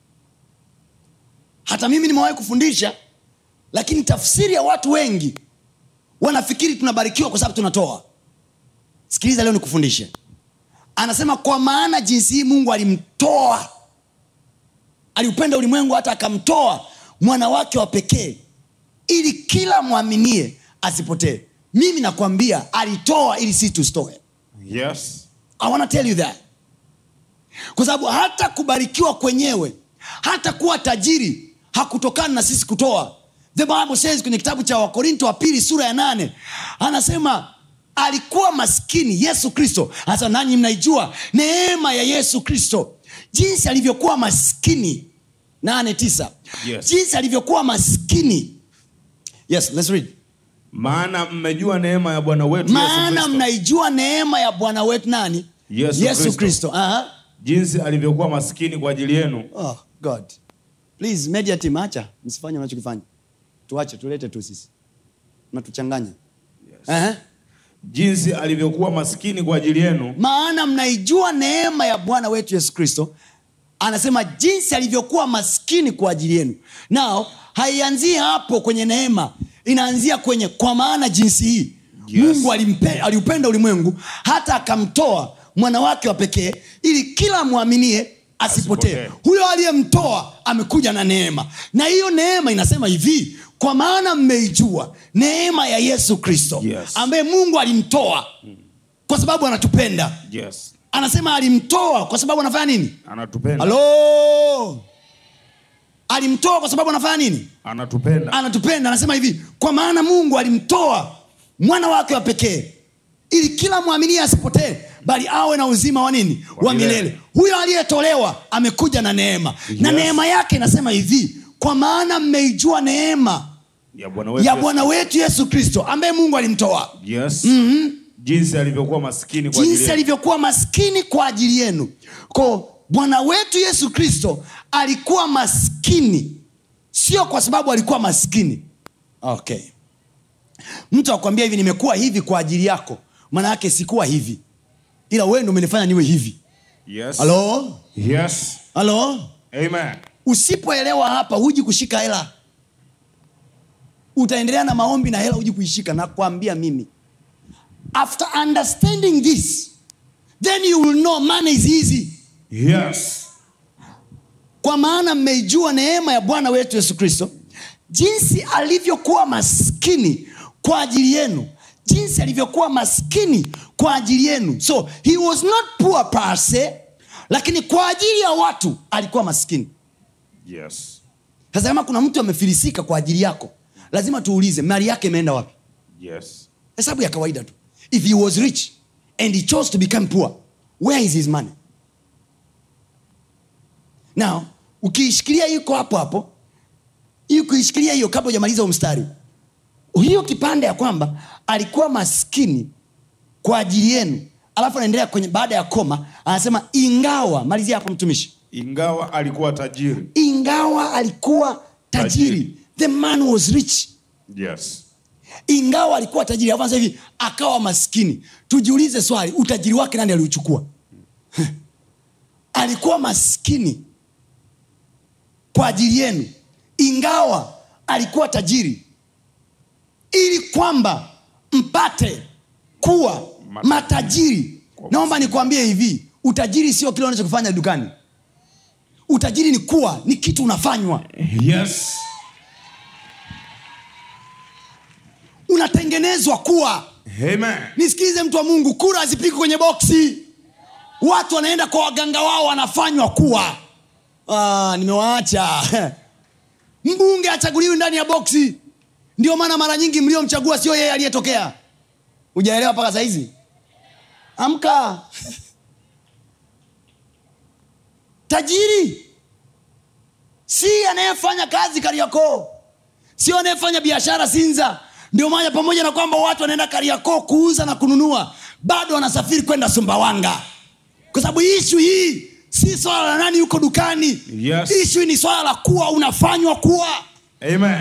B: hata mimi nimewahi kufundisha lakini tafsiri ya watu wengi wanafikiri tunabarikiwa kwa sababu tunatoa sikiliza leo nikufundishe anasema kwa maana jinsi hii mungu alimtoa aliupenda ulimwengu hata akamtoa mwana wake wa pekee ili kila mwaminie asipotee mimi nakwambia alitoa ili sisi tustoe
C: Yes.
B: i wanna tell you that kwa sababu hata kubarikiwa kwenyewe hata kuwa tajiri hakutokana na sisi kutoa the bible says kwenye kitabu cha wakorinto wa pili sura ya nane anasema alikuwa maskini yesu kristo hasa nanyi mnaijua neema ya yesu kristo jinsi alivyokuwa maskini nane tisa
C: Yes.
B: jinsi alivyokuwa maskini yes let's read
C: Maana mmejua neema ya Bwana wetu Yesu
B: maana
C: Kristo.
B: mnaijua neema ya bwana wetu nani
C: Yesu
B: yesu
C: Kristo.
B: kristo Aha.
C: jinsi alivyokuwa maskini kwa ajili yenu
B: oh, god please media team acha msifanye unachokifanya tuache tulete tu sisi natuchanganya yes.
C: jinsi alivyokuwa maskini kwa ajili yenu
B: maana mnaijua neema ya bwana wetu yesu kristo anasema jinsi alivyokuwa maskini kwa ajili yenu nao haianzii hapo kwenye neema inaanzia kwenye kwa maana jinsi hii
C: Yes.
B: mungu alimpe- aliupenda ulimwengu hata akamtoa mwana wake wa pekee ili kila mwaminie asipotee
C: Asipotee.
B: huyo aliyemtoa amekuja na neema na hiyo neema inasema hivi kwa maana mmeijua neema ya yesu kristo
C: Yes.
B: ambaye mungu alimtoa kwa sababu anatupenda
C: yes
B: anasema alimtoa kwa sababu anafanya nini
C: anatupenda
B: halo alimtoa kwa sababu anafanya nini
C: anatupenda
B: anatupenda anasema hivi kwa maana mungu alimtoa mwana wake wa pekee ili kila mwaminie asipotee bali awe na uzima wa nini
C: Wa
B: wa
C: milele.
B: milele huyo aliyetolewa amekuja na neema na
C: Yes.
B: neema yake inasema hivi kwa maana mmeijua neema
C: ya bwana wetu
B: ya
C: Yesu-
B: bwana wetu yesu kristo ambaye mungu alimtoa
C: yes jinsi alivyokuwa maskini kwa ajili
B: jinsi
C: yetu.
B: alivyokuwa maskini kwa ajili yenu ko bwana wetu yesu kristo alikuwa maskini sio kwa sababu alikuwa maskini okay mtu akwambia hivi nimekuwa hivi kwa ajili yako maana yake sikuwa hivi ila wewe ndo umenifanya niwe hivi
C: yes
B: halo
C: yes
B: halo
C: amen
B: usipoelewa hapa huji kushika hela utaendelea na maombi na hela huji kuishika nakwambia mimi after understanding this then you will know money is easy
C: yes
B: kwa maana mmeijua neema ya bwana wetu yesu kristo jinsi alivyokuwa maskini kwa ajili yenu jinsi alivyokuwa maskini kwa ajili yenu so he was not poor per se lakini kwa ajili ya watu alikuwa maskini
C: yes
B: sasa kama kuna mtu amefilisika kwa ajili yako lazima tuulize mali yake imeenda wapi
C: yes
B: hesabu ya kawaida tu if he was rich and he chose to become poor where is his money now ukiishikilia iko hapo hapo hii ukiishikilia hiyo kabla hujamaliza huu mstari hiyo kipande ya kwamba alikuwa maskini kwa ajili yenu alafu anaendelea kwenye baada ya koma anasema ingawa malizia hapo mtumishi
C: ingawa alikuwa tajiri
B: ingawa alikuwa tajiri,
C: Tajiri.
B: the man was rich
C: yes
B: ingawa alikuwa tajiri alafu anasema hivi akawa maskini tujiulize swali utajiri wake nani aliuchukua alikuwa maskini kwa ajili yenu ingawa alikuwa tajiri ili kwamba mpate kuwa
C: Matajiri.
B: matajiri naomba nikwambie hivi utajiri sio kile unachokifanya dukani utajiri ni kuwa ni kitu unafanywa
C: yes
B: unatengenezwa kuwa
C: amen
B: nisikilize mtu wa mungu kura hazipiki kwenye boksi watu wanaenda kwa waganga wao wanafanywa kuwa ah, nimewaacha mbunge achaguliwi ndani ya boksi ndio maana mara nyingi mliomchagua sio yeye aliyetokea hujaelewa mpaka sahizi amka tajiri si anayefanya kazi kariakoo sio anayefanya biashara sinza ndio maana pamoja na kwamba watu wanaenda kariakoo kuuza na kununua bado wanasafiri kwenda sumbawanga kwa sababu ishu hii si swala la nani yuko dukani
C: Yes.
B: ishu ni swala la kuwa unafanywa kuwa
C: amen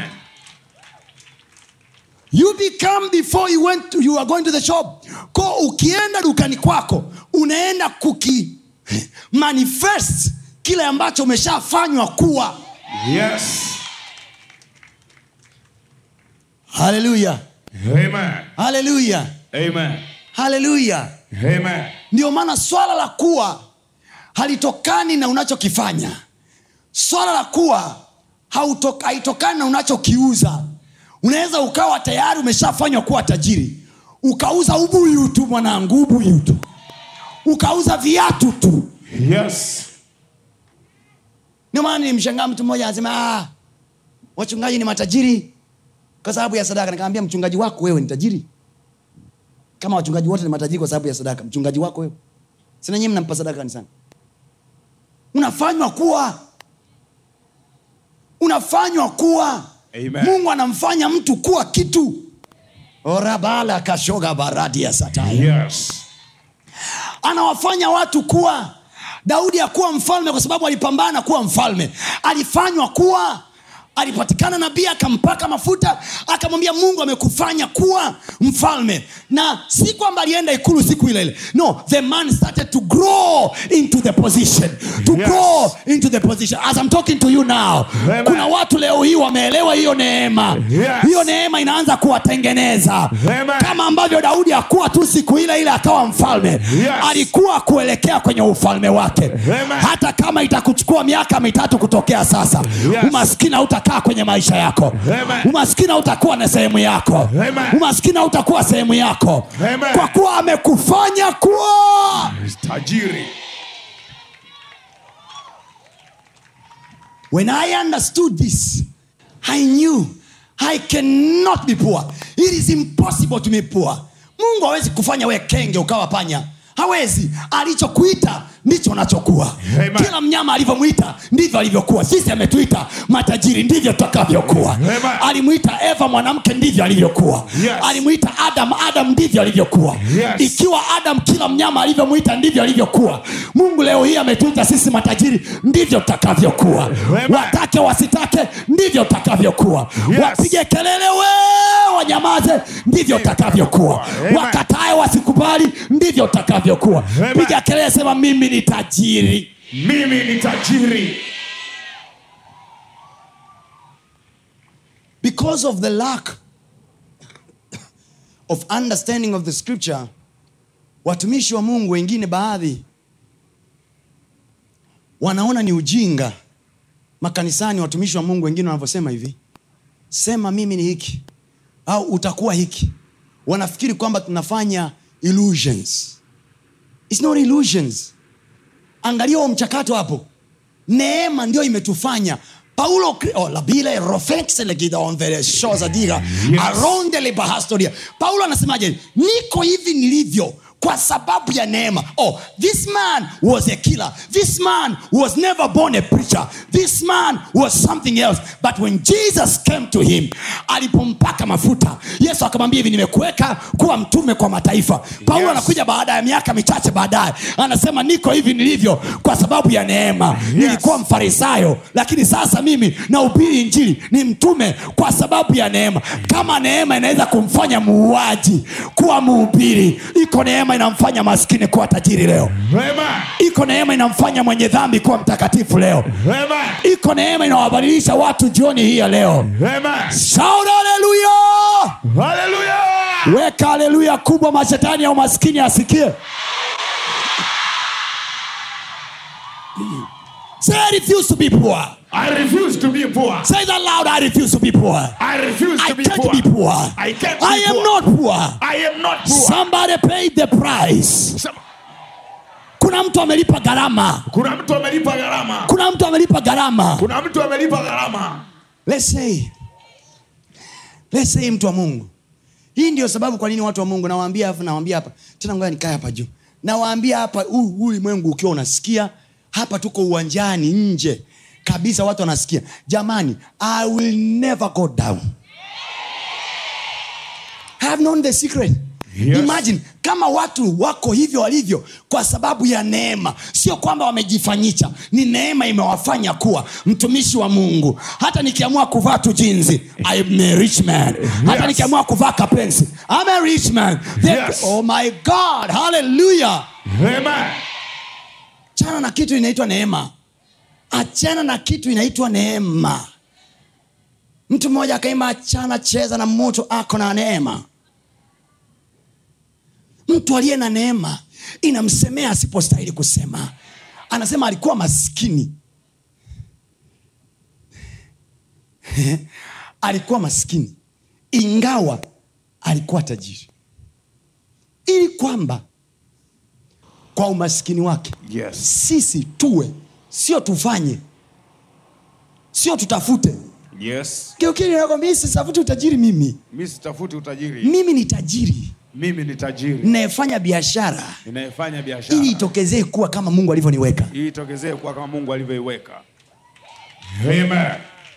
B: you become before you, went to, you are going to the shop ko ukienda dukani kwako unaenda kuki manifest kile ambacho umeshafanywa kuwa
C: yes
B: haleluya
C: amen
B: haleluya
C: amen
B: haleluya
C: amen
B: ndio maana swala la kuwa halitokani na unachokifanya swala la kuwa hautok- haitokani na unachokiuza unaweza ukawa tayari umeshafanywa kuwa tajiri ukauza ubuyu tu mwanangu ubuyu tu ukauza viatu tu
C: yes
B: ndio maana nilimshangaa mtu mmoja anasema ah, wachungaji ni matajiri kwa sababu ya sadaka nikamwambia mchungaji wako wewe ni tajiri kama wachungaji wote ni matajiri kwa sababu ya sadaka mchungaji wako wewe sina nyie mnampa sadaka kanisani unafanywa kuwa unafanywa kuwa
C: Amen.
B: mungu anamfanya mtu kuwa kitu orabala kashoga baradi ya sataya
C: yes
B: anawafanya watu kuwa daudi akuwa mfalme kwa sababu alipambana kuwa mfalme alifanywa kuwa alipatikana nabii akampaka mafuta akamwambia mungu amekufanya kuwa mfalme na si kwamba alienda ikulu siku ile ile no the man started to grow into the position to
C: Yes.
B: grow into the position as I'm talking to you now
C: Amen.
B: kuna watu leo hii wameelewa hiyo neema
C: Yes.
B: hiyo neema inaanza kuwatengeneza
C: Amen.
B: kama ambavyo daudi akuwa tu siku ile ile akawa mfalme
C: Yes.
B: alikuwa kuelekea kwenye ufalme wake
C: Amen.
B: hata kama itakuchukua miaka mitatu kutokea sasa
C: Yes.
B: umaskini hautakaa kwenye maisha yako
C: Amen.
B: umaskini hautakuwa na sehemu yako
C: Amen.
B: umaskini hautakuwa sehemu yako
C: Amen.
B: kwa kuwa amekufanya kuwa
C: tajiri
B: when i understood this i knew i cannot be poor it is impossible to be poor mungu hawezi kufanya we kenge ukawa panya hawezi alichokuita ndicho unachokuwa
C: Amen.
B: kila mnyama alivyomwita ndivyo alivyokuwa sisi ametuita matajiri ndivyo tutakavyokuwa
C: Amen.
B: alimwita eva mwanamke ndivyo alivyokuwa
C: Yes.
B: alimwita adam adam ndivyo alivyokuwa
C: Yes.
B: ikiwa adam kila mnyama alivyomwita ndivyo alivyokuwa mungu leo hii ametuita sisi matajiri ndivyo tutakavyokuwa
C: Amen.
B: watake wasitake ndivyo tutakavyokuwa
C: Yes.
B: wapige kelele we wanyamaze ndivyo utakavyokuwa
C: Amen.
B: wakatae wasikubali ndivyo utakavyokuwa
C: Amen.
B: piga kelele sema mimi ni tajiri
C: mimi ni tajiri
B: because of the lack of understanding of the scripture watumishi wa mungu wengine baadhi wanaona ni ujinga makanisani watumishi wa mungu wengine wanavyosema hivi sema mimi ni hiki au utakuwa hiki wanafikiri kwamba tunafanya illusions It's not illusions angalia huo mchakato hapo neema ndio imetufanya paulo kri- oh, labile rofexelegidonvereshoza
C: Yes.
B: arondele bahastoria paulo anasemaje niko hivi nilivyo kwa sababu ya neema oh this man was a killer this man was never born a preacher this man was something else but when jesus came to him alipompaka mafuta yesu akamwambia hivi nimekuweka kuwa mtume kwa mataifa paulo
C: Yes.
B: anakuja baada ya miaka michache baadaye anasema niko hivi nilivyo kwa sababu ya neema nilikuwa mfarisayo lakini sasa mimi naubiri injili ni mtume kwa sababu ya neema kama neema inaweza kumfanya muuaji kuwa muubiri iko neema inamfanya maskini kuwa tajiri leo
C: Amen.
B: iko neema inamfanya mwenye dhambi kuwa mtakatifu leo
C: Amen.
B: iko neema inawabadilisha watu jioni hii ya leo
C: Amen.
B: shout haleluya
C: Hallelujah.
B: weka haleluya kubwa mashetani ya umaskini asikie say I refuse to be poor
C: I refuse to be poor.
B: say that loud I refuse to be poor
C: I refuse
B: I
C: to be
B: can't
C: poor.
B: be poor
C: I can't be
B: I am
C: poor.
B: not poor
C: I am not poor.
B: somebody paid the price
C: Some-
B: kuna mtu amelipa gharama
C: kuna mtu amelipa gharama
B: kuna mtu amelipa gharama
C: kuna mtu amelipa gharama
B: let's say let's say mtu wa mungu hii ndio sababu kwa nini watu wa mungu nawaambia hapa nawaambia hapa tena ngoja nikae hapa juu nawaambia hapa huu huu ulimwengu ukiwa unasikia hapa tuko uwanjani nje kabisa watu wanasikia jamani i will never go down I have known the secret
C: Yes.
B: imagine kama watu wako hivyo walivyo kwa sababu ya neema sio kwamba wamejifanyisha ni neema imewafanya kuwa mtumishi wa mungu hata nikiamua kuvaa tu jinzi I'm a rich man hata
C: Yes.
B: nikiamua kuvaa kapensi I'm a rich man The-
C: Yes.
B: oh my god hallelujah
C: Amen.
B: chana na kitu inaitwa neema achana na kitu inaitwa neema mtu mmoja akaimba achana cheza na moto ako na neema mtu aliye na neema inamsemea asipostahili kusema anasema alikuwa maskini alikuwa maskini ingawa alikuwa tajiri ili kwamba kwa umaskini wake
C: Yes.
B: sisi tuwe sio tufanye sio tutafute
C: Yes.
B: kiukili nakwambia sitafuti utajiri mimi
C: mi sitafuti utajiri
B: mimi ni tajiri
C: mimi ni tajiri
B: ninayefanya biashara
C: ninayefanya biashara
B: ili itokezee kuwa kama mungu alivyoniweka
C: ili itokezee kuwa kama mungu alivyoiweka Amen.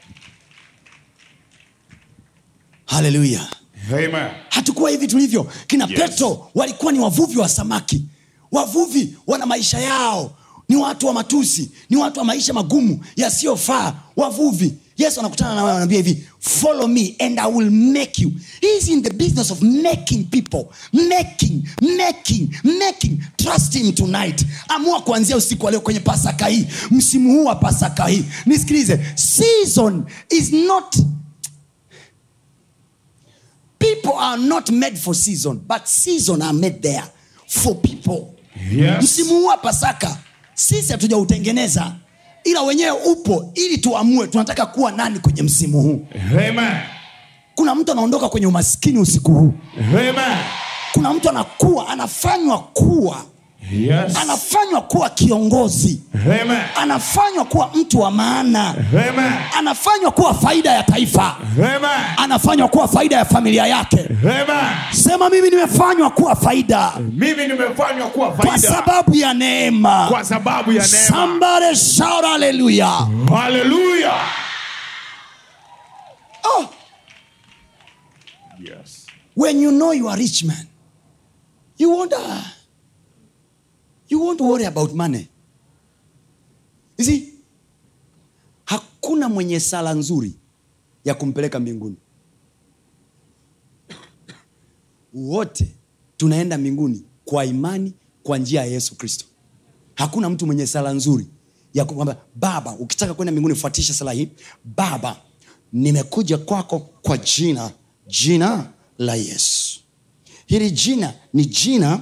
B: haleluya
C: Amen.
B: hatukuwa hivi tulivyo kina
C: Yes.
B: petro walikuwa ni wavuvi wa samaki wavuvi wana maisha yao ni watu wa matusi ni watu wa maisha magumu yasiyofaa wavuvi yesu anakutana na wao anaambia hivi follow me and i will make you He is in the business of making people making making making trust him tonight amua kuanzia usiku wa leo kwenye pasaka hii msimu huu wa pasaka hii nisikilize season is not people are not made for season but season are made there for people
C: Yes.
B: msimu huu wa pasaka sisi hatujautengeneza ila wenyewe upo ili tuamue tunataka kuwa nani kwenye msimu huu
C: Amen.
B: kuna mtu anaondoka kwenye umaskini usiku huu
C: Amen.
B: kuna mtu anakuwa anafanywa kuwa
C: Yes.
B: anafanywa kuwa kiongozi
C: Amen.
B: anafanywa kuwa mtu wa maana
C: Amen.
B: anafanywa kuwa faida ya taifa
C: Amen.
B: anafanywa kuwa faida ya familia yake
C: Amen.
B: sema mimi nimefanywa kuwa faida
C: Mimi nimefanywa kuwa
B: kwa
C: faida
B: sababu ya neema
C: kwa sababu ya neema.
B: somebody shout hallelujah
C: Hallelujah.
B: oh,
C: Yes.
B: when you know you are rich man you won't, uh, you won't worry about money you see hakuna mwenye sala nzuri ya kumpeleka mbinguni wote tunaenda mbinguni kwa imani kwa njia ya yesu kristo hakuna mtu mwenye sala nzuri ya kwamba baba ukitaka kwenda mbinguni fuatisha sala hii baba nimekuja kwako kwa jina jina la yesu hili jina ni jina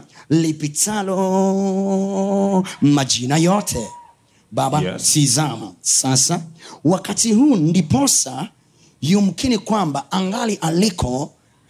B: lipitalo majina yote baba
C: Yes.
B: tizama sasa wakati huu ndiposa yumkini kwamba angali aliko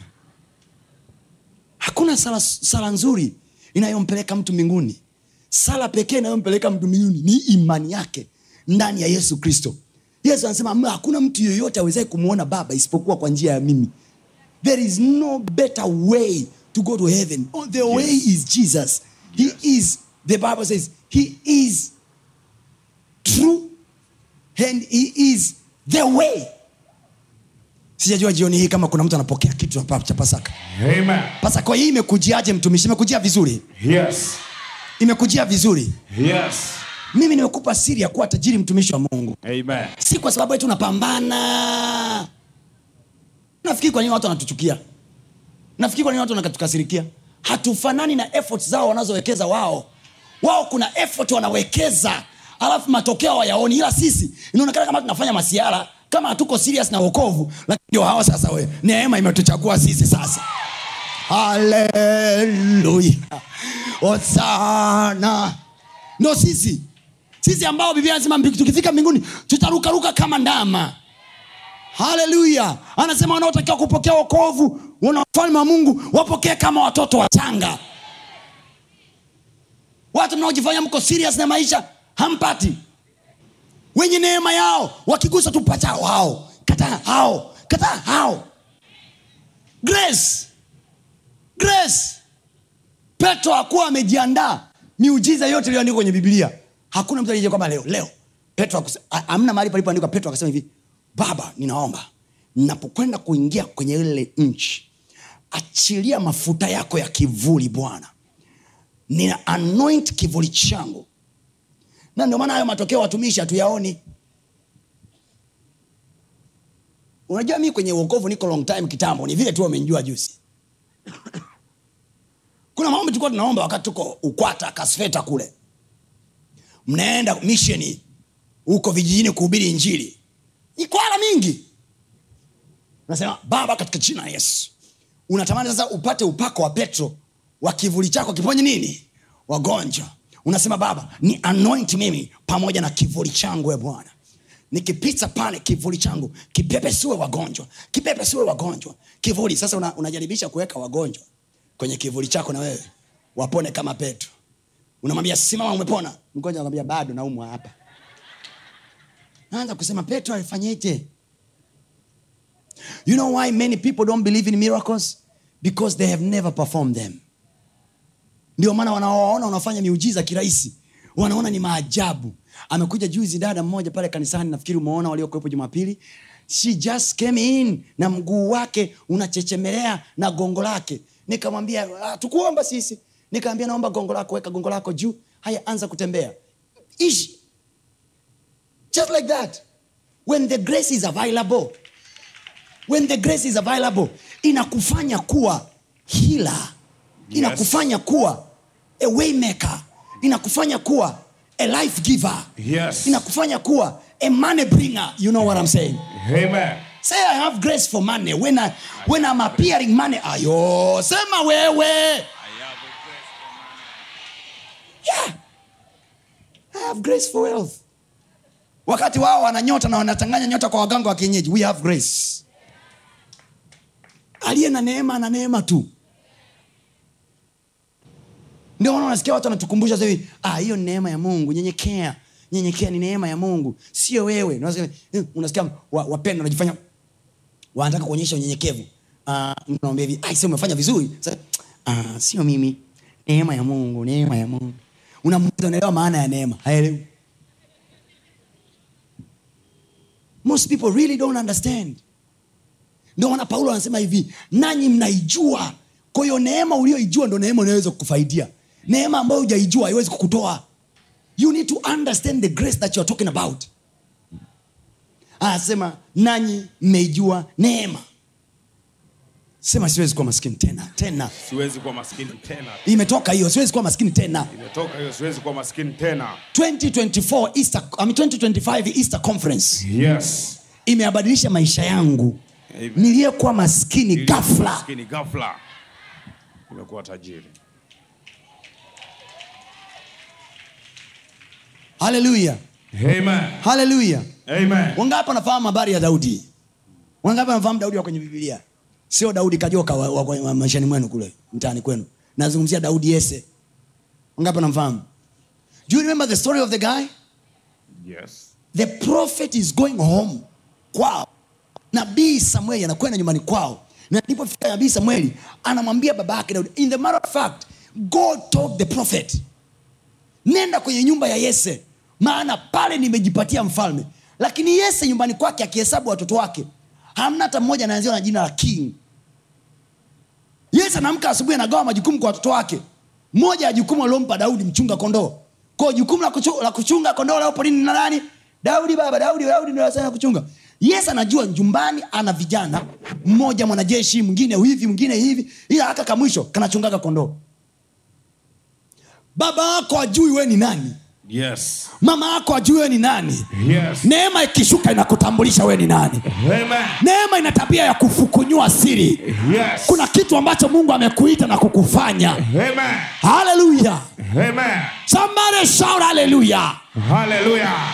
B: hakuna sala, sala nzuri inayompeleka mtu mbinguni sala pekee inayompeleka mtu mbinguni ni imani yake ndani ya yesu kristo yesu anasema "Ma, hakuna mtu yoyote awezae kumwona baba isipokuwa kwa njia ya mimi there is no better way to go to heaven Oh, the way is jesus he is the bible says he is true and he is the way sijajua jioni hii kama kuna mtu anapokea kitu hapa cha pasaka
C: Amen.
B: pasaka hii imekujiaje mtumishi imekujia vizuri
C: Yes.
B: imekujia vizuri
C: Yes.
B: mimi nimekupa siri ya kuwa tajiri mtumishi wa mungu
C: Amen.
B: si kwa sababu eti unapambana nafikiri kwa nini watu wanatuchukia nafikiri kwa nini watu wanakatukasirikia hatufanani na effort zao wanazowekeza wao wao kuna effort wanawekeza alafu matokeo hawayaoni ila sisi inaonekana kama tunafanya masiara kama hatuko serious na wokovu lakini ndio hawa sasa we neema imetuchagua sisi sasa haleluya osana ndo sisi sisi ambao biblia anasema mbi- tukifika mbinguni tutarukaruka kama ndama haleluya anasema wanaotakiwa kupokea wokovu wana ufalme wa mungu wapokee kama watoto wachanga watu mnaojifanya mko serious na maisha hampati wenye neema yao wakigusa tu pacha wao kataa hao kataa hao grace grace petro hakuwa amejiandaa miujiza yote iliyoandikwa kwenye biblia hakuna mtu alije kwamba leo leo petro akuse- a- amna mahali palipoandikwa petro akasema hivi baba ninaomba napokwenda kuingia kwenye ile nchi achilia mafuta yako ya kivuli bwana nina anoint kivuli changu na ndio maana hayo matokeo watumishi hatuyaoni unajua mi kwenye uokovu niko long time kitambo ni vile tu wamenjua juzi kuna maombi tulikuwa tunaomba wakati tuko ukwata kasfeta kule mnaenda misheni huko vijijini kuhubiri injili ikwala mingi unasema baba katika jina la yesu unatamani sasa upate upako wa petro wa kivuli chako kiponye nini wagonjwa unasema baba ni anoint mimi pamoja na kivuli changu e bwana nikipita pale kivuli changu kipepesue wagonjwa kipepesue wagonjwa kivuli sasa una, unajaribisha kuweka wagonjwa kwenye kivuli chako na wewe wapone kama petro unamwambia simama umepona mgonjwa anamwambia bado naumwa hapa naanza kusema petro alifanyeje you know why many people don't believe in miracles because they have never performed them ndio maana wanawaona wanafanya miujiza kirahisi wanaona ni maajabu amekuja juzi dada mmoja pale kanisani nafikiri umeona waliokuwepo jumapili she just came in na mguu wake unachechemelea na gongo lake nikamwambia "Ah, tukuomba sisi nikamwambia naomba gongo lako weka gongo lako juu haya anza kutembea ishi just like that when the grace is available when the grace is available inakufanya kuwa hila inakufanya kuwa a waymaker inakufanya kuwa a life giver
C: Yes.
B: inakufanya kuwa a money bringer you know what i'm saying
C: Amen.
B: say i have grace for money when, I, when i'm appearing money ayo sema wewe yeah i have grace for wealth wakati wao wana nyota na wanachanganya nyota kwa waganga wa kienyeji we have grace aliye na neema na neema tu ndio ndio maana unasikia watu wanatukumbusha sasa hivi ah hiyo ni neema ya mungu nyenyekea nyenyekea ni neema ya mungu sio wewe Na unasikia, eh, unasikia wa- wapendwa wanajifanya wanataka kuonyesha unyenyekevu Ah, mtu anamwambia hivi "Ah, sio umefanya vizuri Sasa, ah, sio mimi neema ya mungu neema ya mungu unamuuliza unaelewa maana ya neema haelewi most people really don't understand ndio maana paulo anasema hivi nanyi mnaijua kwa hiyo neema ulioijua ndo neema unayoweza kukufaidia neema ambayo hujaijua haiwezi kukutoa you need to understand the grace that you are talking about anasema nanyi mmeijua neema sema siwezi kuwa maskini tena tena
C: siwezi kuwa maskini tena
B: imetoka hiyo siwezi kuwa maskini tena
C: imetoka hiyo siwezi kuwa maskini tena
B: 2024 Easter, I mean 2025 Easter conference
C: yes
B: imeyabadilisha maisha yangu
C: Amen.
B: niliyekuwa maskini
C: Nilikuwa
B: ghafla
C: maskini ghafla nimekuwa tajiri
B: haleluya
C: amen
B: haleluya
C: amen
B: wangapi wanafahamu habari ya daudi wangapi wanafahamu daudi wa kwenye bibilia sio daudi kajoka wa, wa, wa, wa maishani mwenu kule mtaani kwenu nazungumzia daudi yese wangapi wanamfahamu do you remember the story of the guy
C: yes
B: the prophet is going home kwao nabii samueli anakwenda nyumbani kwao na alipofika nabii samueli anamwambia baba yake daudi in the matter of fact god told the prophet nenda kwenye nyumba ya yese maana pale nimejipatia mfalme lakini yese nyumbani kwake akihesabu watoto wake hamna hata mmoja anaanziwa na jina la king yese anaamka asubuhi anagawa majukumu kwa watoto wake moja ya jukumu aliompa daudi mchunga kondoo kwao jukumu la, kuchu, la kuchunga kondoo lao porini na nani daudi baba daudi daudi ndio anasema kuchunga yes anajua nyumbani ana vijana mmoja mwanajeshi mwingine hivi mwingine hivi ila haka kamwisho kanachungaga kondoo baba yako ajui we ni nani
C: yes
B: mama yako ajui we ni nani
C: yes
B: neema ikishuka inakutambulisha we ni nani
C: amen
B: neema ina tabia ya kufukunyua siri
C: yes
B: kuna kitu ambacho mungu amekuita na kukufanya
C: amen
B: haleluya
C: amen
B: somebody shout haleluya
C: hallelujah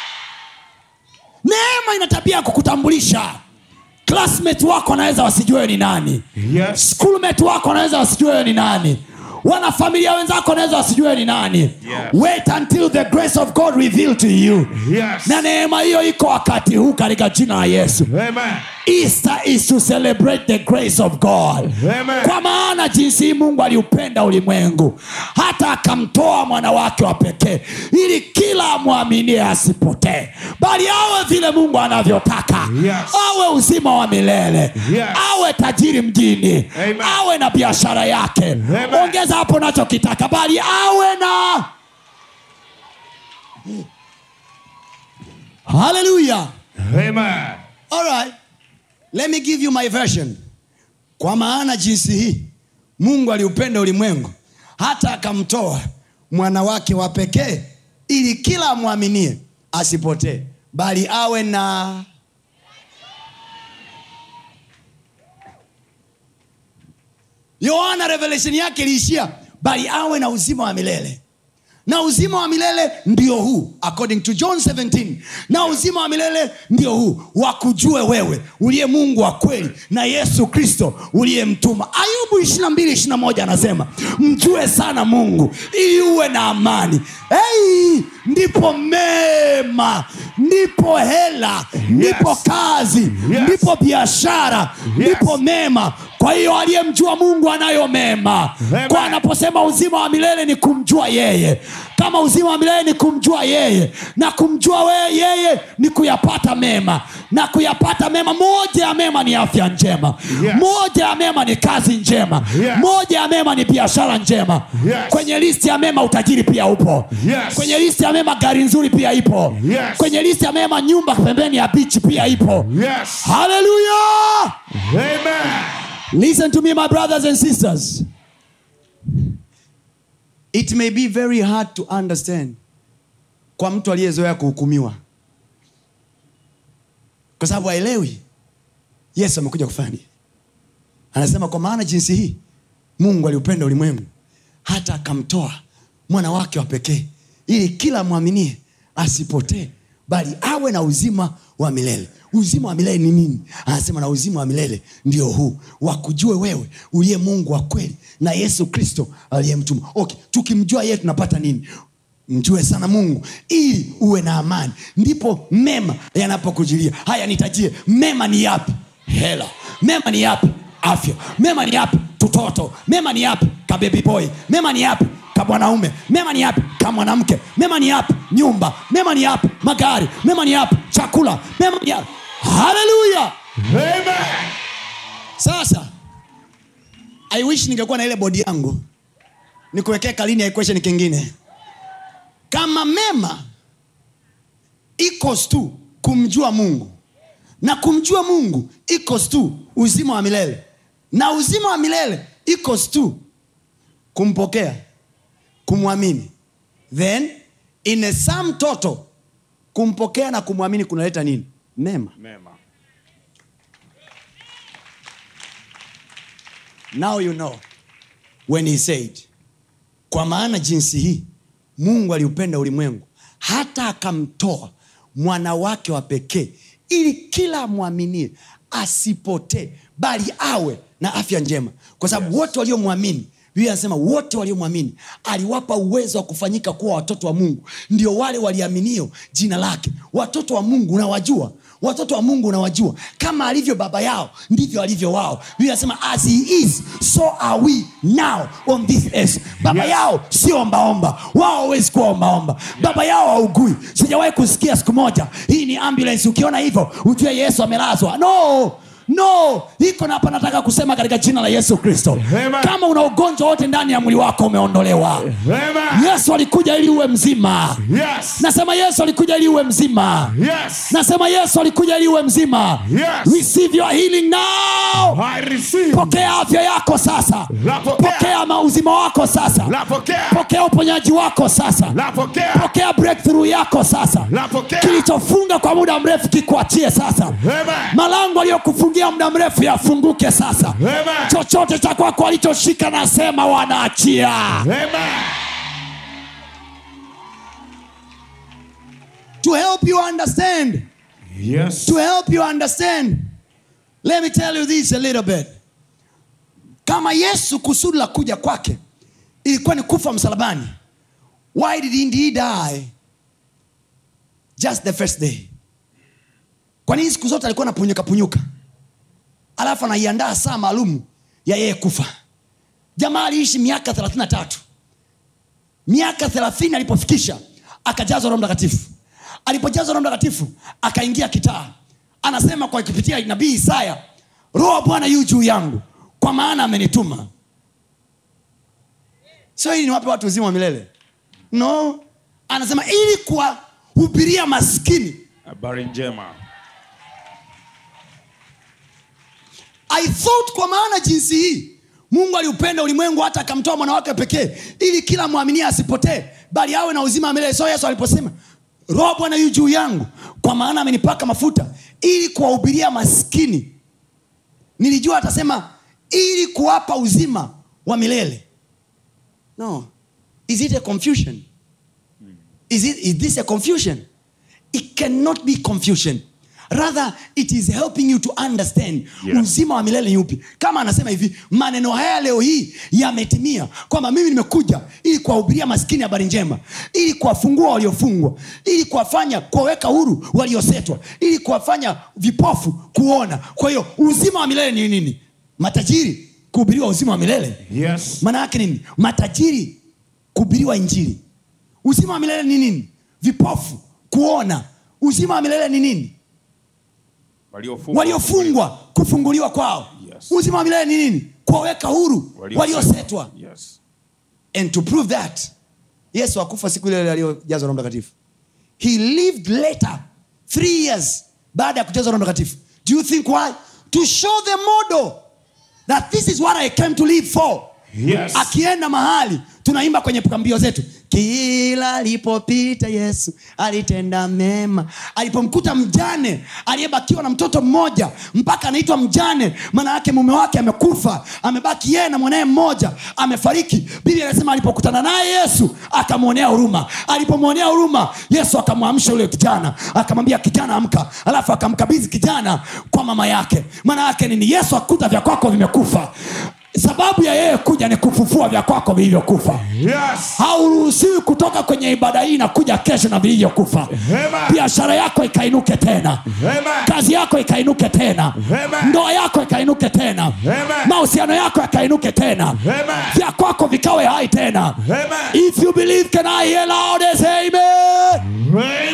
B: neema ina tabia ya kukutambulisha classmate wako wanaweza wasijue wewe ni nani
C: yes
B: schoolmate wako wanaweza wasijue wewe ni nani wanafamilia wenzako wanaweza wasijue wewe ni nani wait until the grace of god reveal to you
C: yes
B: na neema hiyo iko wakati huu katika jina la yesu
C: amen
B: easter is to celebrate the grace of god
C: Amen.
B: kwa maana jinsi hii mungu aliupenda ulimwengu hata akamtoa mwana wake wa pekee ili kila amwaminie asipotee bali awe vile mungu anavyotaka
C: Yes.
B: awe uzima wa milele
C: Yes.
B: awe tajiri mjini
C: Amen.
B: awe na biashara yake
C: Amen.
B: ongeza hapo nachokitaka bali awe na haleluya
C: amen
B: All right. Let me give you my version. Kwa maana jinsi hii Mungu aliupenda ulimwengu hata akamtoa mwana wake wa pekee ili kila amwaminie asipotee bali awe na Yohana revelation yake iliishia bali awe na uzima wa milele na uzima wa milele ndio huu according to john 17 na uzima wa milele ndio huu wakujue wewe uliye mungu wa kweli na yesu kristo uliyemtuma ayubu 22 21 anasema mjue sana mungu ili uwe na amani hey, ndipo mema ndipo hela ndipo kazi
C: Yes.
B: ndipo biashara ndipo mema kwa hiyo aliyemjua mungu anayo mema
C: Amen.
B: kwa anaposema uzima wa milele ni kumjua yeye kama uzima wa milele ni kumjua yeye na kumjua wewe yeye ni kuyapata mema na kuyapata mema moja ya mema ni afya njema
C: Yes.
B: moja ya mema ni kazi njema
C: Yes.
B: moja ya mema ni biashara njema
C: Yes.
B: kwenye listi ya mema utajiri pia upo
C: Yes.
B: kwenye listi ya mema gari nzuri pia ipo
C: Yes.
B: kwenye listi ya mema nyumba pembeni ya bichi pia ipo
C: yes
B: haleluya
C: amen
B: Listen to me, my brothers and sisters. It may be very hard to understand kwa mtu aliyezoea kuhukumiwa, kwa sababu haelewi Yesu amekuja kufanya nini. Anasema kwa maana jinsi hii Mungu aliupenda ulimwengu hata akamtoa mwana wake wa pekee, ili kila mwaminie asipotee, bali awe na uzima wa milele uzima wa milele ni nini anasema na uzima wa milele ndio huu wakujue wewe uliye mungu wa kweli na yesu kristo aliyemtuma okay tukimjua yeye tunapata nini mjue sana mungu ili uwe na amani ndipo mema yanapokujilia haya nitajie mema ni yapi hela mema ni yapi afya mema ni yapi tutoto mema ni yapi kabebi boy mema ni yapi kabwanaume mema ni yapi kamwanamke mema ni yapi nyumba mema ni yapi magari mema ni yapi chakula mema ni yapi haleluya
C: Amen.
B: sasa i wish ningekuwa na ile bodi yangu nikuwekee kalini ya equation kingine kama mema equals tu kumjua mungu na kumjua mungu equals tu uzima wa milele na uzima wa milele equals tu kumpokea kumwamini then in a sum total kumpokea na kumwamini kunaleta nini mema
C: Mema.
B: now you know when he said kwa maana jinsi hii mungu aliupenda ulimwengu hata akamtoa mwana wake wa pekee ili kila amwaminie asipotee bali awe na afya njema kwa sababu yes. wote waliomwamini biblia anasema wote waliomwamini aliwapa uwezo wa kufanyika kuwa watoto wa mungu ndio wale waliaminio jina lake watoto wa mungu unawajua watoto wa mungu unawajua kama alivyo baba yao ndivyo alivyo wao biblia anasema as he is so are we now on this earth baba
C: Yes.
B: yao sio ombaomba wao hawezi kuwa ombaomba baba yao haugui sijawahi kusikia siku moja hii ni ambulance ukiona hivyo ujue yesu amelazwa no no iko na hapa nataka kusema katika jina la yesu kristo
C: Amen.
B: kama una ugonjwa wote ndani ya mwili wako umeondolewa
C: Amen.
B: yesu alikuja ili uwe mzima
C: Yes.
B: nasema yesu alikuja ili uwe mzima
C: Yes.
B: nasema yesu alikuja ili uwe mzima
C: Yes.
B: receive your healing now
C: I receive.
B: pokea afya yako sasa
C: Napokea.
B: pokea mauzima wako sasa
C: Napokea.
B: pokea uponyaji wako sasa
C: Napokea.
B: pokea breakthrough yako sasa
C: Napokea.
B: kilichofunga kwa muda mrefu kikuachie sasa
C: Amen.
B: malango aliyokufungia muda mrefu yafunguke sasa
C: Amen.
B: chochote cha kwako alichoshika nasema wanaachia
C: Amen.
B: to help you understand
C: Yes.
B: to help you understand let me tell you this a little bit kama yesu kusudi la kuja kwake ilikuwa ni kufa msalabani why did he die just the first day kwa nini siku zote alikuwa anapunyuka punyuka alafu anaiandaa saa maalum ya yeye kufa jamaa aliishi miaka 33 miaka 30 alipofikisha akajazwa roho mtakatifu alipojazwa roho mtakatifu akaingia kitaa anasema kwa kupitia nabii isaya roho wa bwana yu juu yangu kwa maana amenituma sio ili niwape watu uzima wa milele no anasema ili kuwahubiria maskini
C: Habari njema.
B: i thought kwa maana jinsi hii mungu aliupenda ulimwengu hata akamtoa mwana wake pekee ili kila mwaminia asipotee bali awe na uzima wa milele so yesu aliposema roho bwana yu juu yangu kwa maana amenipaka mafuta ili kuwahubiria maskini nilijua atasema ili kuwapa uzima wa milele no is it a confusion is, it, is this a confusion it cannot be confusion rather it is helping you to understand
C: Yes.
B: uzima wa milele ni upi kama anasema hivi maneno haya leo hii yametimia kwamba mimi nimekuja ili kuwahubiria maskini habari njema ili kuwafungua waliofungwa ili kuwafanya kuwaweka huru waliosetwa ili kuwafanya vipofu kuona kwa hiyo uzima wa milele ni nini matajiri kuhubiriwa uzima wa milele
C: Yes.
B: maana yake nini matajiri kuhubiriwa injili uzima wa milele ni nini vipofu kuona uzima wa milele ni nini
C: Waliofungwa.
B: waliofungwa kufunguliwa kwao
C: Yes.
B: uzima wa milele ni nini kuwaweka huru
C: Waliosetwa.
B: waliosetwa
C: Yes.
B: and to prove that yesu akufa siku ile ile aliyojazwa roho mtakatifu he lived later three years baada ya kujazwa roho mtakatifu do you think why to show the model that this is what i came to live for
C: Yes.
B: akienda mahali tunaimba kwenye mbio zetu kila alipopita yesu alitenda mema alipomkuta mjane aliyebakiwa na mtoto mmoja mpaka anaitwa mjane maana yake mume wake amekufa amebaki yeye na mwanaye mmoja amefariki biblia anasema alipokutana naye yesu akamwonea huruma alipomwonea huruma yesu akamwamsha yule kijana akamwambia kijana amka alafu akamkabidhi kijana kwa mama yake maana yake nini yesu akuta vya kwako vimekufa sababu ya yeye kuja ni kufufua vya kwako vilivyokufa
C: Yes.
B: hauruhusiwi kutoka kwenye ibada hii na kuja kesho na vilivyokufa
C: Amen.
B: biashara yako ikainuke tena
C: Amen.
B: kazi yako ikainuke tena
C: Amen.
B: ndoa yako ikainuke tena
C: Amen.
B: mahusiano yako yakainuke tena
C: Amen.
B: vya kwako vikawe hai tena
C: Amen.
B: if you believe can i hear loud as amen
C: Amen.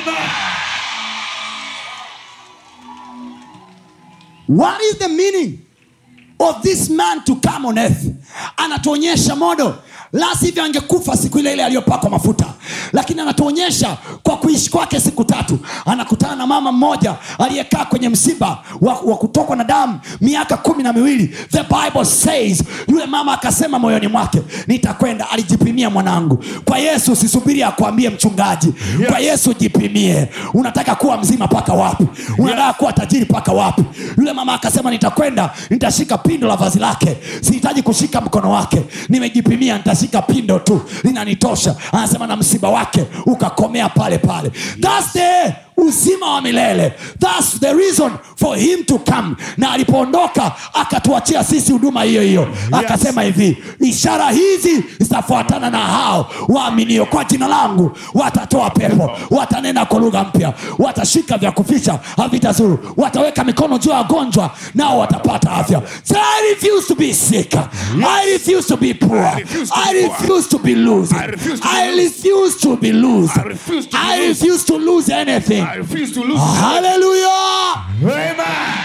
B: what is the meaning of this man to come on earth anatuonyesha modo la sivyo angekufa siku ile ile aliyopakwa mafuta lakini anatuonyesha kwa kuishi kwake siku tatu anakutana na mama mmoja aliyekaa kwenye msiba wa, wa kutokwa na damu miaka kumi na miwili the bible says yule mama akasema moyoni mwake nitakwenda alijipimia mwanangu kwa yesu usisubiri akwambie mchungaji
C: Yes.
B: kwa yesu jipimie unataka kuwa mzima mpaka wapi unataka kuwa tajiri mpaka wapi yule mama akasema nitakwenda nitashika pindo la vazi lake sihitaji kushika mkono wake nimejipimia nitashika pindo tu linanitosha anasema na msiba wake ukakomea pale pale That's the uzima wa milele thats the reason for him to come na alipoondoka akatuachia sisi huduma hiyo hiyo akasema hivi ishara hizi zitafuatana na hao waaminio kwa jina langu watatoa pepo watanena kwa lugha mpya watashika vya kuficha havitazuru wataweka mikono juu ya wagonjwa nao watapata afya so I refuse to be sick I refuse to be poor
C: I refuse to be
B: I
C: poor.
B: refuse to be losing
C: I refuse to be losing.
B: I refuse to be
C: I
B: I
C: refuse
B: refuse to lose anything
C: I refuse to lose.
B: hallelujah
C: Amen.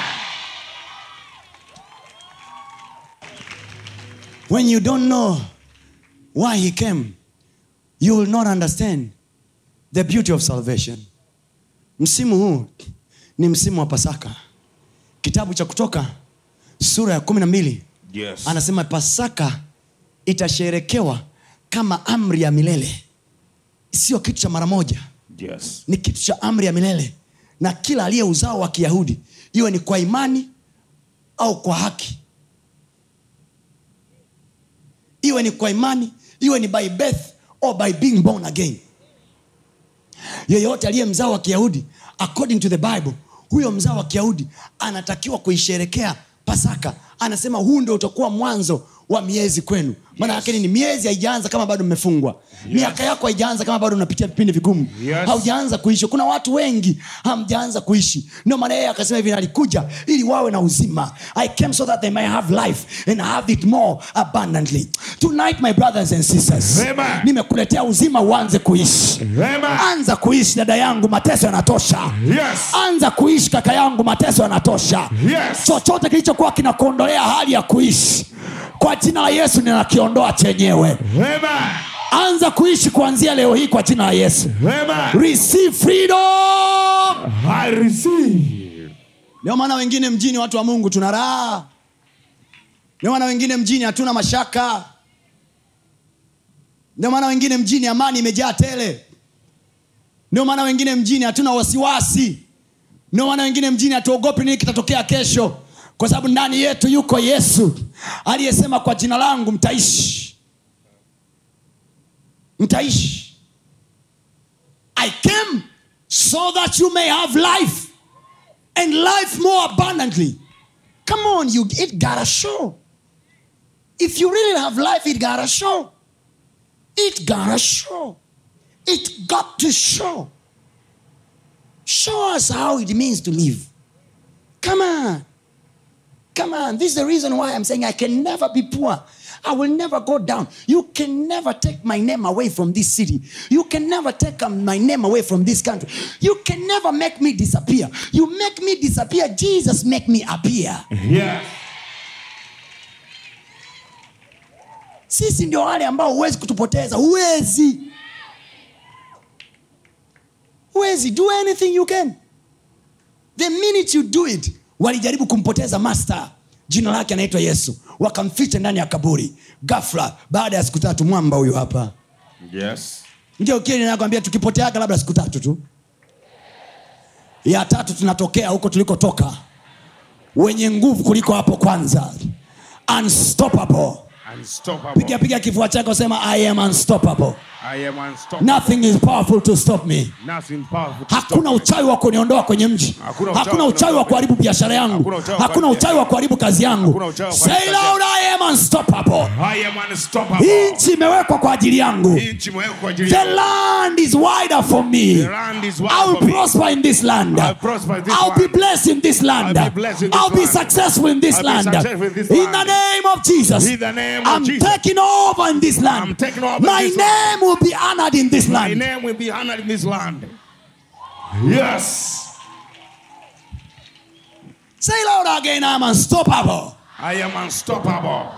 B: when you don't know why he came you will not understand the beauty of salvation msimu huu ni msimu wa pasaka kitabu cha kutoka sura ya kumi na mbili
C: Yes.
B: anasema pasaka itasherekewa kama amri ya milele sio kitu cha mara moja
C: Yes.
B: ni kitu cha amri ya milele na kila aliye uzao wa kiyahudi iwe ni kwa imani au kwa haki iwe ni kwa imani iwe ni by birth or by being born again yeyote aliye mzao wa kiyahudi according to the bible huyo mzao wa kiyahudi anatakiwa kuisherekea pasaka anasema huu ndio utakuwa mwanzo wa miezi kwenu maana yake ni miezi haijaanza kama bado mmefungwa miaka yako haijaanza kama bado unapitia vipindi vigumu
C: Yes.
B: haujaanza kuishi kuna watu wengi hamjaanza kuishi ndio maana yeye akasema hivi alikuja ili wawe na uzima i came so that they may have life and have it more abundantly tonight my brothers and sisters
C: Amen.
B: nimekuletea uzima uanze kuishi
C: Amen.
B: anza kuishi dada yangu mateso yanatosha
C: Yes.
B: anza kuishi kaka yangu mateso yanatosha
C: Yes.
B: chochote kilichokuwa kinakuondolea hali ya kuishi kwa jina la yesu ninakiondoa chenyewe
C: Amen.
B: anza kuishi kuanzia leo hii kwa jina la yesu
C: Amen.
B: receive freedom
C: I receive.
B: ndio maana wengine mjini watu wa mungu tuna raha ndio maana wengine mjini hatuna mashaka ndio maana wengine mjini amani imejaa tele ndio maana wengine mjini hatuna wasiwasi ndio maana wengine mjini hatuogopi nini kitatokea kesho kwa sababu ndani yetu yuko yesu aliyesema kwa jina langu mtaishi mtaishi i came so that you may have life and life more abundantly. Come on, you it gotta show. If you really have life, it gotta show. It gotta show. It got to show. Show us how it means to live. Come on. Come on. This is the reason why I'm saying I can never be poor. I will never go down. You can never take my name away from this city. You can never take um, my name away from this country. You can never make me disappear. You make me disappear. Jesus make me appear.
C: Yes.
B: Sisi ndio wale ambao huwezi kutupoteza. Huwezi. Huwezi. Do anything you can. The minute you do it, walijaribu kumpoteza master jina lake anaitwa yesu wakamficha ndani ya kaburi gafla baada ya siku tatu mwamba huyu hapa
C: Yes.
B: ndio kile nakwambia tukipoteaga labda siku tatu tu ya tatu tunatokea huko tulikotoka wenye nguvu kuliko hapo kwanza unstoppable
C: Unstoppable.
B: piga piga kifua chako sema i am unstoppable
C: I am unstoppable.
B: nothing is powerful to stop me
C: Nothing powerful to
B: hakuna
C: stop me.
B: uchawi wa kuniondoa kwenye mji
C: Hakuna uchawi
B: hakuna
C: wa
B: uchawi wa
C: kuniondoa
B: kuharibu biashara yangu
C: Hakuna uchawi wa
B: hakuna
C: kuharibu
B: uchawi wa kuharibu kazi yangu
C: Hakuna uchawi wa kuharibu
B: say
C: kazi
B: loud i am unstoppable
C: I am
B: hii
C: unstoppable.
B: nchi imewekwa kwa ajili yangu
C: Hii nchi imewekwa kwa ajili
B: the
C: yangu.
B: land is wider for me
C: The land is wide
B: I will
C: for me.
B: prosper in this land.
C: I'll prosper in this
B: I'll be
C: land.
B: blessed in this land.
C: I'll be blessed in this
B: I'll be
C: land.
B: successful in this
C: I'll be
B: land.
C: successful in this
B: In
C: land.
B: the name of Jesus.
C: In the name of
B: I'm
C: Jesus.
B: taking over in this land.
C: I'm taking over in
B: My
C: this
B: name will be honored in this
C: My
B: land.
C: name will be honored in this land. Yes.
B: Say loud again, I'm unstoppable.
C: I am unstoppable.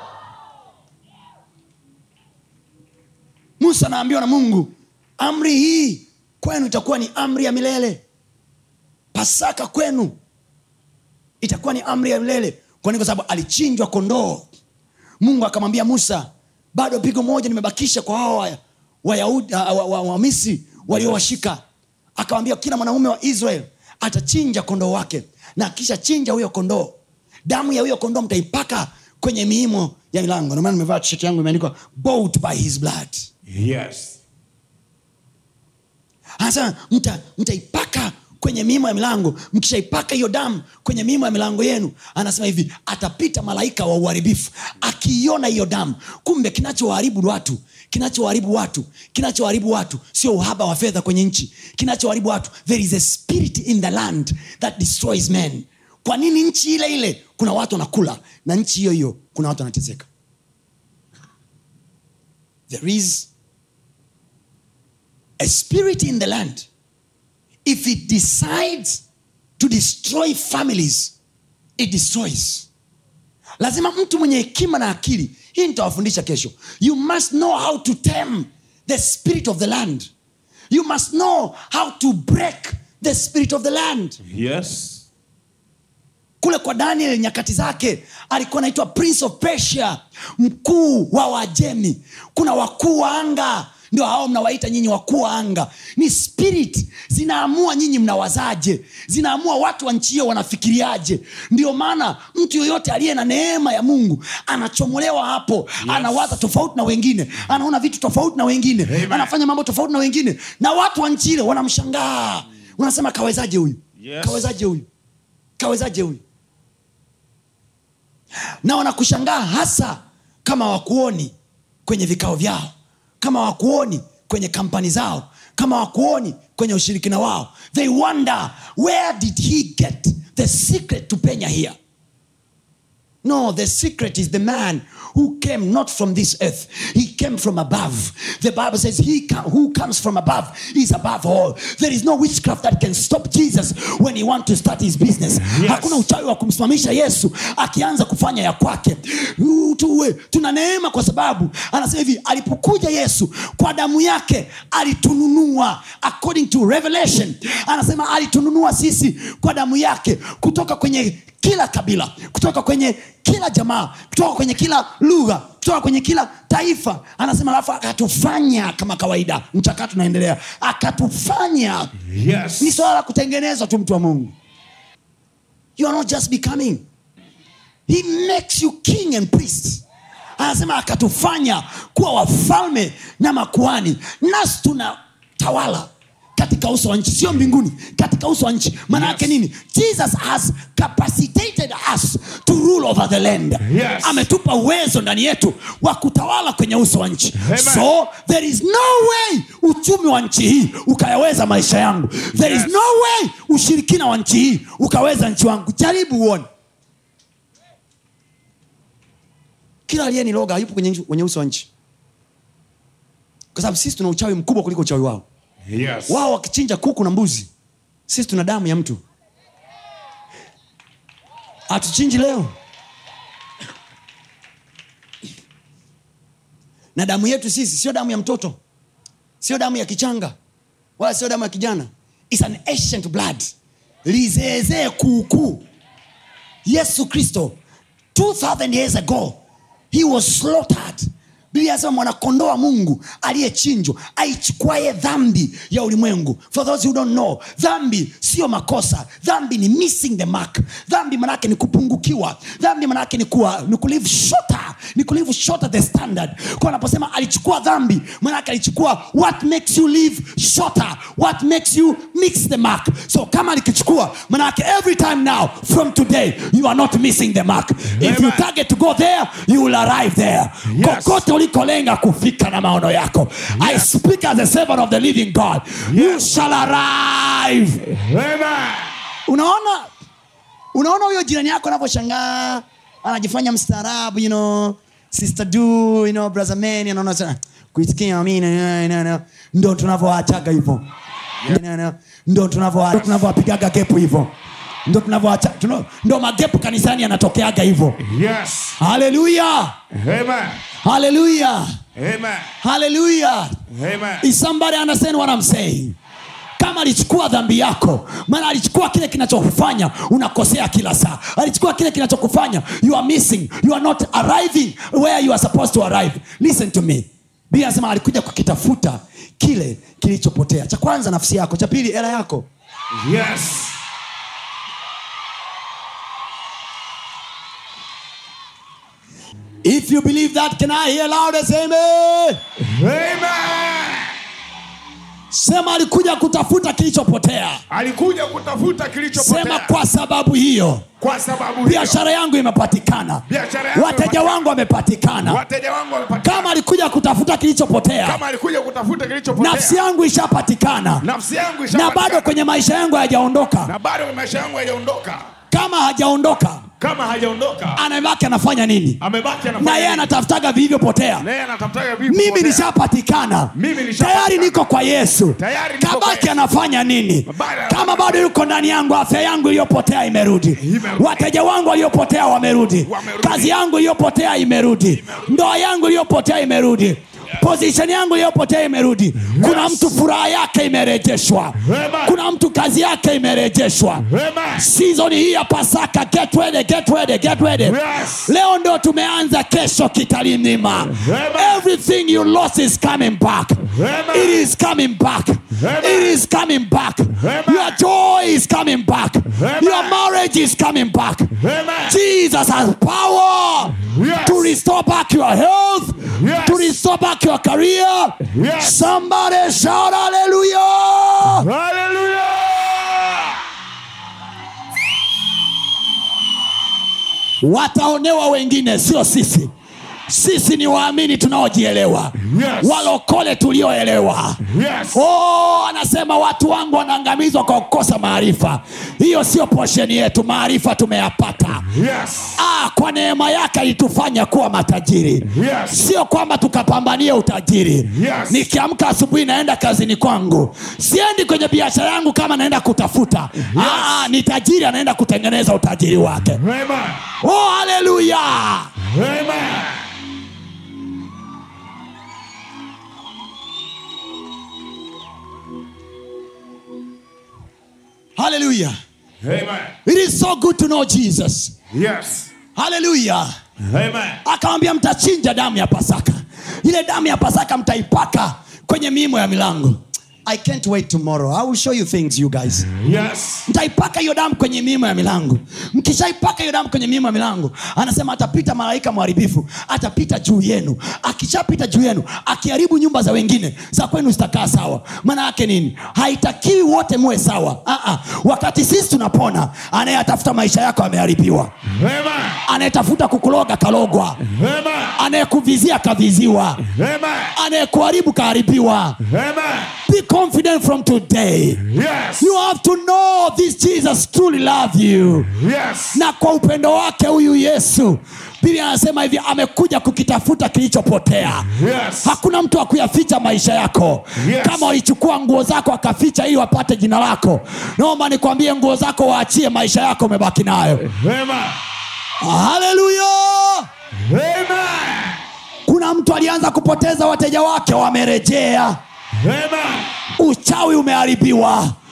B: Musa anaambiwa na Mungu, amri hii kwenu itakuwa ni amri ya milele. Pasaka kwenu itakuwa ni amri ya milele. Kwa nini? Kwa sababu alichinjwa kondoo. Mungu akamwambia Musa, bado pigo moja nimebakisha kwa hao wa- Wayahudi wa, wa, wa, wa Misri waliowashika. Akawambia kila mwanaume wa Israel atachinja kondoo wake, na akisha chinja huyo kondoo, damu ya huyo kondoo mtaipaka kwenye miimo ya milango. Ndio maana nimevaa tisheti yangu imeandikwa bought by his blood.
C: Yes.
B: anasema mta- mtaipaka kwenye miimo ya milango mkishaipaka hiyo damu kwenye miimo ya milango yenu anasema hivi atapita malaika wa uharibifu akiiona hiyo damu kumbe kinachowaharibu watu kinachowaharibu watu kinachowaharibu watu sio uhaba wa fedha kwenye nchi kinachoharibu watu there is a spirit in the land that destroys men kwa nini nchi ile ile kuna watu wanakula na nchi hiyo hiyo kuna watu wanateseka there is a spirit in the land, if it decides to destroy families, it destroys. Lazima mtu mwenye hekima na akili, hii nitawafundisha kesho. You must know how to tame the spirit of the land. You must know how to break the spirit of the land
C: Yes.
B: kule kwa daniel nyakati zake alikuwa anaitwa prince of persia mkuu wa wajemi kuna wakuu wa anga ndio hao mnawaita nyinyi wakuu wa anga ni spirit zinaamua nyinyi mnawazaje zinaamua watu wa nchi hiyo wanafikiriaje ndio maana mtu yoyote aliye na neema ya mungu anachomolewa hapo yes. anawaza tofauti na wengine anaona vitu tofauti na wengine
C: Amen.
B: anafanya mambo tofauti na wengine na watu wa nchi ile wanamshangaa unasema kawezaje huyu
C: Yes.
B: kawezaje huyu kawezaje huyu na wanakushangaa hasa kama wakuoni kwenye vikao vyao kama wakuoni kwenye kampani zao kama wakuoni kwenye ushirikina wao they wonder where did he get the secret to penya here No, the secret is the man who came not from this earth. He came from above. The Bible says, He co- who comes from above is above all. There is no witchcraft that can stop Jesus when he wants to start his business.
C: Yes.
B: Hakuna uchawi wa kumsimamisha Yesu akianza kufanya ya kwake. Uh, tuwe tuna neema kwa sababu anasema hivi, alipokuja Yesu kwa damu yake alitununua, according to Revelation, anasema alitununua sisi kwa damu yake kutoka kwenye kila kabila kutoka kwenye kila jamaa kutoka kwenye kila lugha kutoka kwenye kila taifa anasema alafu akatufanya kama kawaida mchakato unaendelea akatufanya
C: Yes.
B: ni swala la kutengenezwa tu mtu wa mungu you are not just becoming he makes you king and priest anasema akatufanya kuwa wafalme na makuani nasi tuna tawala katika uso wa nchi sio mbinguni katika uso wa nchi maana yake
C: Yes.
B: nini jesus has capacitated us to rule over the land
C: Yes.
B: ametupa uwezo ndani yetu wa kutawala kwenye uso wa nchi
C: Amen.
B: so there is no way uchumi wa nchi hii ukayaweza maisha yangu there
C: Yes.
B: is no way ushirikina wa nchi hii ukaweza nchi wangu jaribu uone kila aliyeniloga hayupo kwenye, nchi- kwenye uso wa nchi kwa sababu sisi tuna uchawi mkubwa kuliko uchawi wao
C: Yes.
B: wao wakichinja kuku na mbuzi sisi tuna damu ya mtu hatuchinji leo na damu yetu sisi sio damu ya mtoto sio damu ya kichanga wala sio damu ya kijana It's an ancient blood lizeezee kuukuu yesu kristo 2000 years ago he was slaughtered biblia anasema mwanakondoo wa mungu aliyechinjwa aichukuaye dhambi ya ulimwengu for those who don't know dhambi sio makosa dhambi ni missing the mark dhambi manake ni kupungukiwa dhambi manake ni, kuwa, ni kulive shorter ni kulive shorter the standard kwa anaposema alichukua dhambi manake alichukua what makes you live shorter what makes you mix the mark so kama alikichukua manake every time now from today you are not missing the mark if you
C: Amen.
B: target to go there you will arrive there
C: Yes.
B: kokote ulikolenga kufika na maono yako i speak as a servant of the living god you
C: Yes.
B: shall arrive
C: Amen.
B: unaona unaona huyo jirani yako anavyoshangaa anajifanya mstaarabu you know, sister do you know, brother man anaona sana kuitikia amina no, no, no. ndo tunavyoachaga hivyo No, no. ndo tunavyo- ndo tunavyowapigaga gepu hivyo ndo tunavyoacha tuno- ndo magepu kanisani yanatokeaga hivyo
C: Yes.
B: haleluya
C: Amen.
B: haleluya
C: Amen.
B: haleluya
C: Amen.
B: Is somebody understand what I'm saying? kama alichukua dhambi yako maana alichukua kile kinachokufanya unakosea kila saa alichukua kile kinachokufanya you are missing you are not arriving where you are supposed to arrive listen to me bia anasema alikuja kukitafuta kile kilichopotea cha kwanza nafsi yako cha pili hela yako
C: Yes.
B: if you believe that can i hear loud as amen
C: Amen.
B: sema alikuja kutafuta kilichopotea
C: Alikuja kutafuta kilichopotea.
B: sema kwa sababu hiyo
C: kwa sababu hiyo
B: biashara yangu imepatikana
C: Biashara yangu
B: wateja
C: imepatikana.
B: wangu wamepatikana
C: wateja wangu wamepatikana.
B: kama alikuja kutafuta kilichopotea
C: Kama alikuja kutafuta kilichopotea.
B: nafsi yangu ishapatikana
C: Nafsi yangu
B: na
C: ishapatikana.
B: bado kwenye maisha yangu hayajaondoka
C: na bado maisha yangu hayajaondoka.
B: kama hajaondoka
C: Kama hajaondoka
B: anabaki anafanya nini
C: amebaki anafanya
B: na yeye
C: nini?
B: anatafutaga vilivyopotea
C: Na yeye anatafutaga vipi
B: mimi
C: kupotea?
B: nishapatikana
C: Mimi nishapatikana.
B: tayari niko kwa yesu
C: Tayari niko kwa
B: kabaki
C: Yesu.
B: anafanya nini
C: Bado-
B: kama bado yuko ndani yangu afya yangu iliyopotea imerudi
C: Imerudi.
B: wateja wangu waliopotea wamerudi
C: Wamerudi.
B: kazi yangu iliyopotea imerudi ndoa yangu iliyopotea imerudi position yangu iliyopotea imerudi kuna mtu furaha yake imerejeshwa
C: Amen.
B: kuna mtu kazi yake imerejeshwa
C: Amen.
B: season hii ya pasaka get ready, get ready, get ready.
C: Yes.
B: leo ndo tumeanza kesho kitalimima
C: Amen.
B: everything you lost is coming back
C: Amen.
B: it is coming back
C: Amen.
B: it is coming back
C: Amen.
B: your joy is coming back
C: Amen.
B: your marriage is coming back
C: Amen.
B: jesus has power
C: Yes.
B: to restore back your health
C: Yes.
B: to restore back your career
C: Yes.
B: somebody shout hallelujah
C: Hallelujah.
B: wataonewa wengine sio sisi sisi ni waamini tunaojielewa
C: Yes.
B: walokole tulioelewa
C: Yes.
B: oh, anasema watu wangu wanaangamizwa kwa kukosa maarifa hiyo sio posheni yetu maarifa tumeyapata
C: Yes.
B: ah, kwa neema yake alitufanya kuwa matajiri
C: Yes.
B: sio kwamba tukapambanie utajiri
C: Yes.
B: nikiamka asubuhi naenda kazini kwangu siendi kwenye biashara yangu kama naenda kutafuta ah, ni tajiri anaenda kutengeneza utajiri wake
C: Amen.
B: oh, haleluya
C: Amen.
B: haleluya
C: Amen.
B: it is so good to know jesus
C: Yes.
B: haleluya
C: Amen.
B: akawambia mtachinja damu ya pasaka ile damu ya pasaka mtaipaka kwenye miimo ya milango i can't wait tomorrow i will show you things you guys
C: Yes.
B: mtaipaka hiyo damu kwenye miimo ya milango mkishaipaka hiyo damu kwenye miimo ya milango anasema atapita malaika mharibifu atapita juu yenu akishapita juu yenu akiharibu nyumba za wengine za kwenu zitakaa sawa maana yake nini haitakiwi wote muwe sawa Aa, wakati sisi tunapona anayetafuta maisha yako ameharibiwa
C: Amen.
B: anayetafuta kukuloga kalogwa
C: Amen.
B: anayekuvizia kaviziwa
C: Amen.
B: anayekuharibu kaharibiwa
C: Amen.
B: be confident from today
C: Yes.
B: you have to know this jesus truly love you
C: Yes.
B: na kwa upendo wake huyu yesu biblia anasema hivi amekuja kukitafuta kilichopotea
C: Yes.
B: hakuna mtu wa kuyaficha maisha yako
C: Yes.
B: kama walichukua nguo zako akaficha ili wapate jina lako naomba nikwambie nguo zako waachie maisha yako umebaki nayo
C: Amen.
B: haleluya
C: Amen.
B: kuna mtu alianza kupoteza wateja wake wamerejea
C: Amen.
B: uchawi umeharibiwa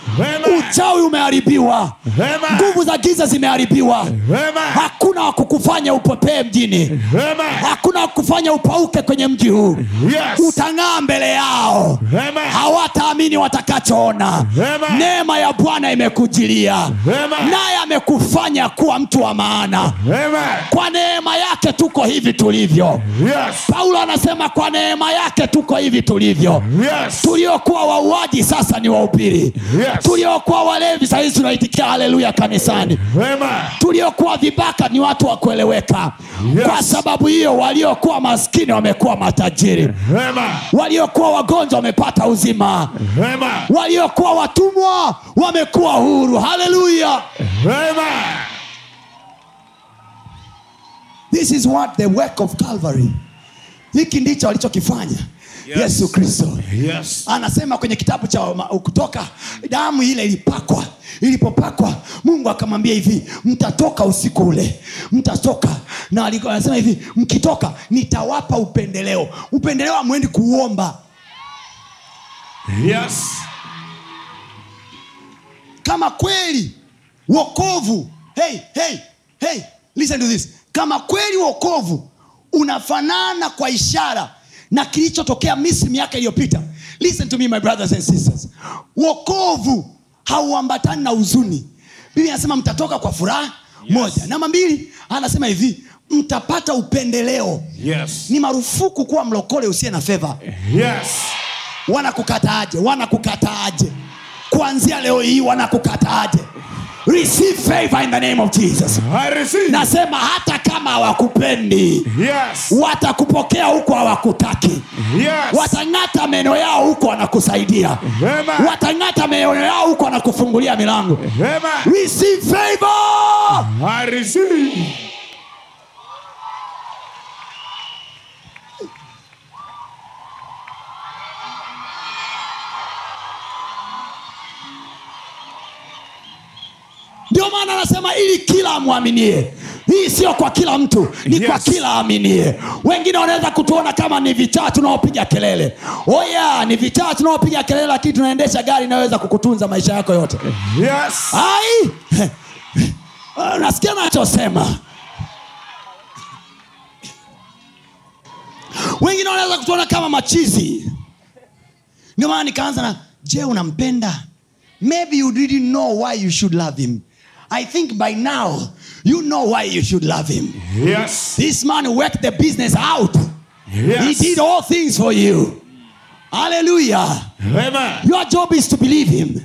C: Amen.
B: uchawi umeharibiwa
C: Amen.
B: nguvu za giza zimeharibiwa
C: Amen.
B: hakuna wa kukufanya upepee mjini
C: Amen.
B: hakuna wa kukufanya upauke kwenye mji huu
C: Yes.
B: utang'aa mbele yao
C: Amen.
B: hawataamini watakachoona
C: Amen.
B: neema ya bwana imekujilia
C: Amen.
B: naye amekufanya kuwa mtu wa maana
C: Amen.
B: kwa neema yake tuko hivi tulivyo
C: Yes.
B: paulo anasema kwa neema yake tuko hivi tulivyo
C: Yes.
B: tuliokuwa wauaji sasa ni wahubiri
C: Yes.
B: tuliokuwa walevi sahizi tunaitikia haleluya kanisani
C: Amen.
B: tuliokuwa vibaka ni watu wa kueleweka
C: Yes.
B: kwa sababu hiyo waliokuwa maskini wamekuwa matajiri
C: Amen.
B: waliokuwa wagonjwa wamepata uzima
C: Amen.
B: waliokuwa watumwa wamekuwa huru haleluya
C: Amen.
B: this is what the work of calvary hiki ndicho alichokifanya
C: Yes.
B: yesu kristo
C: Yes.
B: anasema kwenye kitabu cha Ma- kutoka damu ile ilipakwa ilipopakwa mungu akamwambia hivi mtatoka usiku ule mtatoka na alikuwa anasema hivi mkitoka nitawapa upendeleo upendeleo amwendi kuuomba
C: Yes.
B: kama kweli wokovu hey, hey, hey, listen to this kama kweli wokovu unafanana kwa ishara na kilichotokea misri miaka iliyopita listen to me my brothers and sisters wokovu hauambatani na huzuni biblia anasema mtatoka kwa furaha yes. moja namba mbili anasema hivi mtapata upendeleo
C: Yes.
B: ni marufuku kuwa mlokole usiye na fedha
C: Yes.
B: wanakukataaje wanakukataaje kuanzia leo hii wanakukataaje receive favor in the name of jesus
C: I receive.
B: nasema hata kama hawakupendi
C: Yes.
B: watakupokea huko hawakutaki
C: Yes.
B: watang'ata meno yao huko wanakusaidia
C: Amen.
B: watang'ata meno yao huko wanakufungulia milango
C: Amen.
B: receive favor
C: I receive.
B: ndio maana anasema ili kila amwaminie hii sio kwa kila mtu ni
C: Yes.
B: kwa kila aminie wengine wanaweza kutuona kama ni vichaa tunaopiga kelele oya oh yeah, ni vichaa tunaopiga kelele lakini tunaendesha gari inayoweza kukutunza maisha yako yote
C: Yes.
B: ai nasikia nachosema wengine wanaweza kutuona kama machizi ndio maana nikaanza na je unampenda maybe you didn't know why you should love him i think by now you know why you should love him
C: Yes.
B: this man worked the business out he
C: Yes.
B: did all things for you hallelujah
C: Amen.
B: your job is to believe him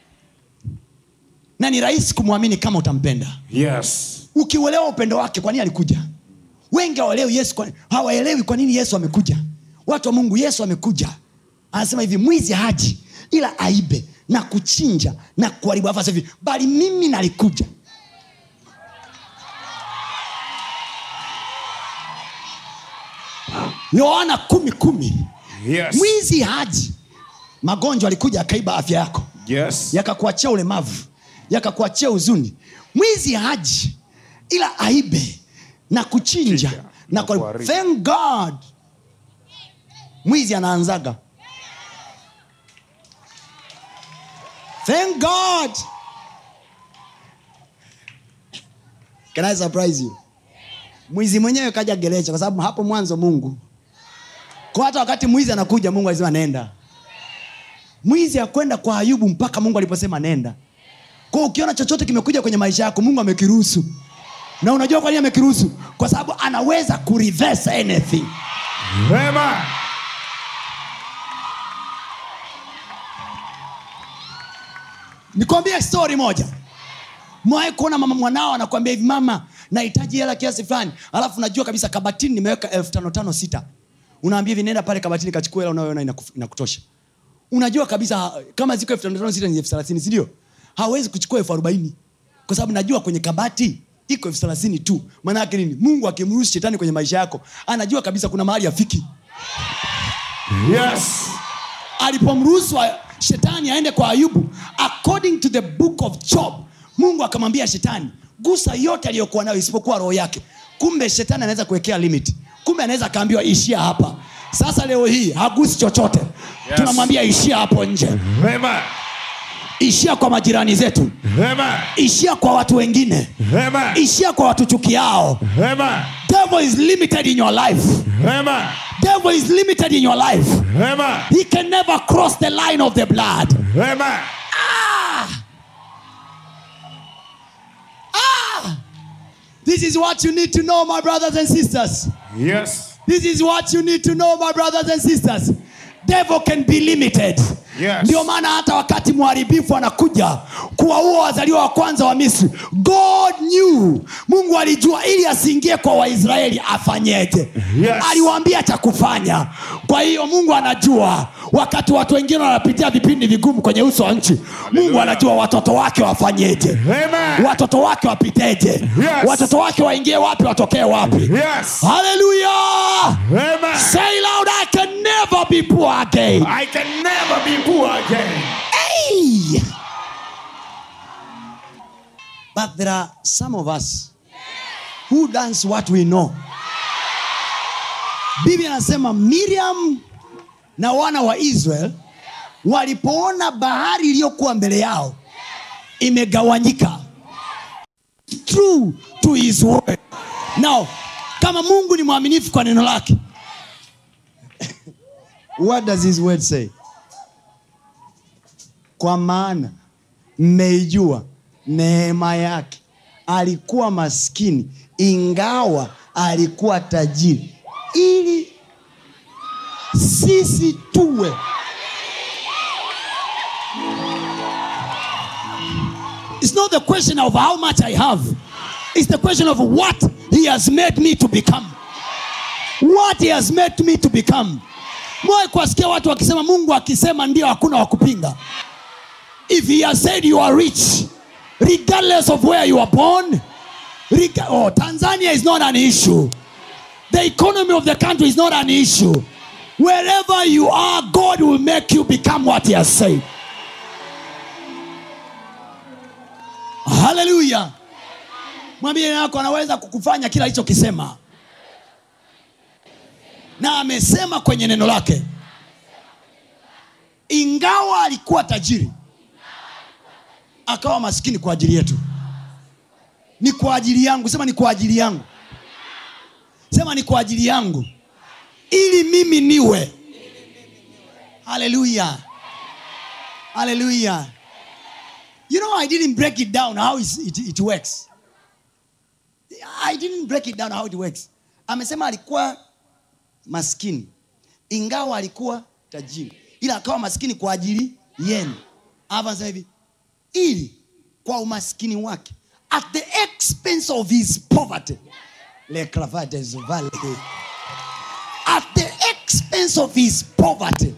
B: na ni rahisi kumwamini kama utampenda
C: Yes.
B: ukiuelewa upendo wake kwa nini alikuja wengi hawaelewi yesu kwa, hawaelewi kwa nini yesu amekuja watu wa mungu yesu amekuja anasema hivi mwizi haji ila aibe na kuchinja na kuharibu Alafu anasema hivi bali mimi nalikuja yohana kumi kumi
C: Yes.
B: mwizi haji magonjwa alikuja akaiba afya yako
C: Yes.
B: yakakuachia ulemavu yakakuachia huzuni mwizi haji ila aibe na kuchinja
C: Chinja,
B: na
C: na
B: kuharibu.
C: kuharibu.
B: thank god mwizi anaanzaga thank god can i surprise you mwizi mwenyewe kaja gerecha kwa sababu hapo mwanzo mungu kwa hata wakati mwizi anakuja mungu alisema nenda mwizi akwenda kwa ayubu mpaka mungu aliposema nenda kwa ukiona chochote kimekuja kwenye maisha yako mungu amekiruhusu na unajua kwa nini amekiruhusu kwa sababu anaweza kureverse anything
C: Amen.
B: nikwambie story moja mwawai kuona mama mwanao anakwambia hivi mama nahitaji hela kiasi fulani alafu najua kabisa kabatini nimeweka elfu tano tano sita unaambia hivi nenda pale kabatini kachukua hela unayoona inaku- inakutosha unajua kabisa kama ziko elfu tano tano sita ni elfu thelathini sindio hawezi kuchukua elfu arobaini kwa sababu najua kwenye kabati iko elfu thelathini tu maana yake nini mungu akimruhusu shetani kwenye maisha yako anajua kabisa kuna mahali afiki
C: Yes.
B: alipomruhusu wa- shetani aende kwa ayubu according to the book of job mungu akamwambia shetani gusa yote aliyokuwa nayo isipokuwa roho yake kumbe shetani anaweza kuwekea limit kumbe anaweza akaambiwa ishia hapa sasa leo hii hagusi chochote
C: Yes.
B: tunamwambia ishia hapo nje
C: Amen.
B: ishia kwa majirani zetu
C: Amen.
B: ishia kwa watu wengine
C: Amen.
B: ishia kwa watu chukiao
C: Amen.
B: devil is limited in your life
C: Amen.
B: devil is limited in your life
C: Amen.
B: he can never cross the line of the blood
C: Amen.
B: this is what you need to know my brothers and sisters
C: Yes.
B: this is what you need to know my brothers and sisters devil can be limited
C: Yes.
B: ndio maana hata wakati mharibifu anakuja kuwaua wazaliwa wa kwanza wa misri god knew mungu alijua ili asiingie kwa waisraeli afanyeje
C: Yes.
B: aliwaambia cha kufanya kwa hiyo mungu anajua wakati watu wengine wanapitia vipindi vigumu kwenye uso wa nchi mungu anajua watoto wake wafanyeje
C: Amen.
B: watoto wake wapiteje
C: Yes.
B: watoto wake waingie wapi watokee wapi
C: Yes.
B: haleluya
C: Amen.
B: say loud i can never be poor again
C: I can never be poor again.
B: Hey! But there are some of us who dance what we know. Biblia anasema Miriam na wana wa Israel walipoona bahari iliyokuwa mbele yao imegawanyika true to his word. Now, kama Mungu ni mwaminifu kwa neno lake. What does his word say? kwa maana mmeijua neema yake alikuwa maskini ingawa alikuwa tajiri ili sisi tuwe It's not the question of how much I have. It's the question of what he has made me to become. What he has made me to become. Mwae kuwasikia watu wakisema Mungu akisema ndio hakuna wa kupinga. if he has said you are rich regardless of where you are born reg- oh, tanzania is not an issue the economy of the country is not an issue wherever you are god will make you become what he has said haleluya mwambie yako anaweza kukufanya kila alichokisema na amesema kwenye neno lake ingawa alikuwa tajiri akawa maskini kwa ajili yetu ni kwa ajili yangu sema ni kwa ajili yangu sema ni kwa ajili yangu ili mimi niwe haleluya haleluya you know i didn't break it down how is- it, it works i didn't break it down how it works amesema alikuwa maskini ingawa alikuwa tajiri ila akawa maskini kwa ajili yenu Hapa anasema hivi ili kwa umaskini wake at the expense of his poverty Le cravate is valley. at the expense of his poverty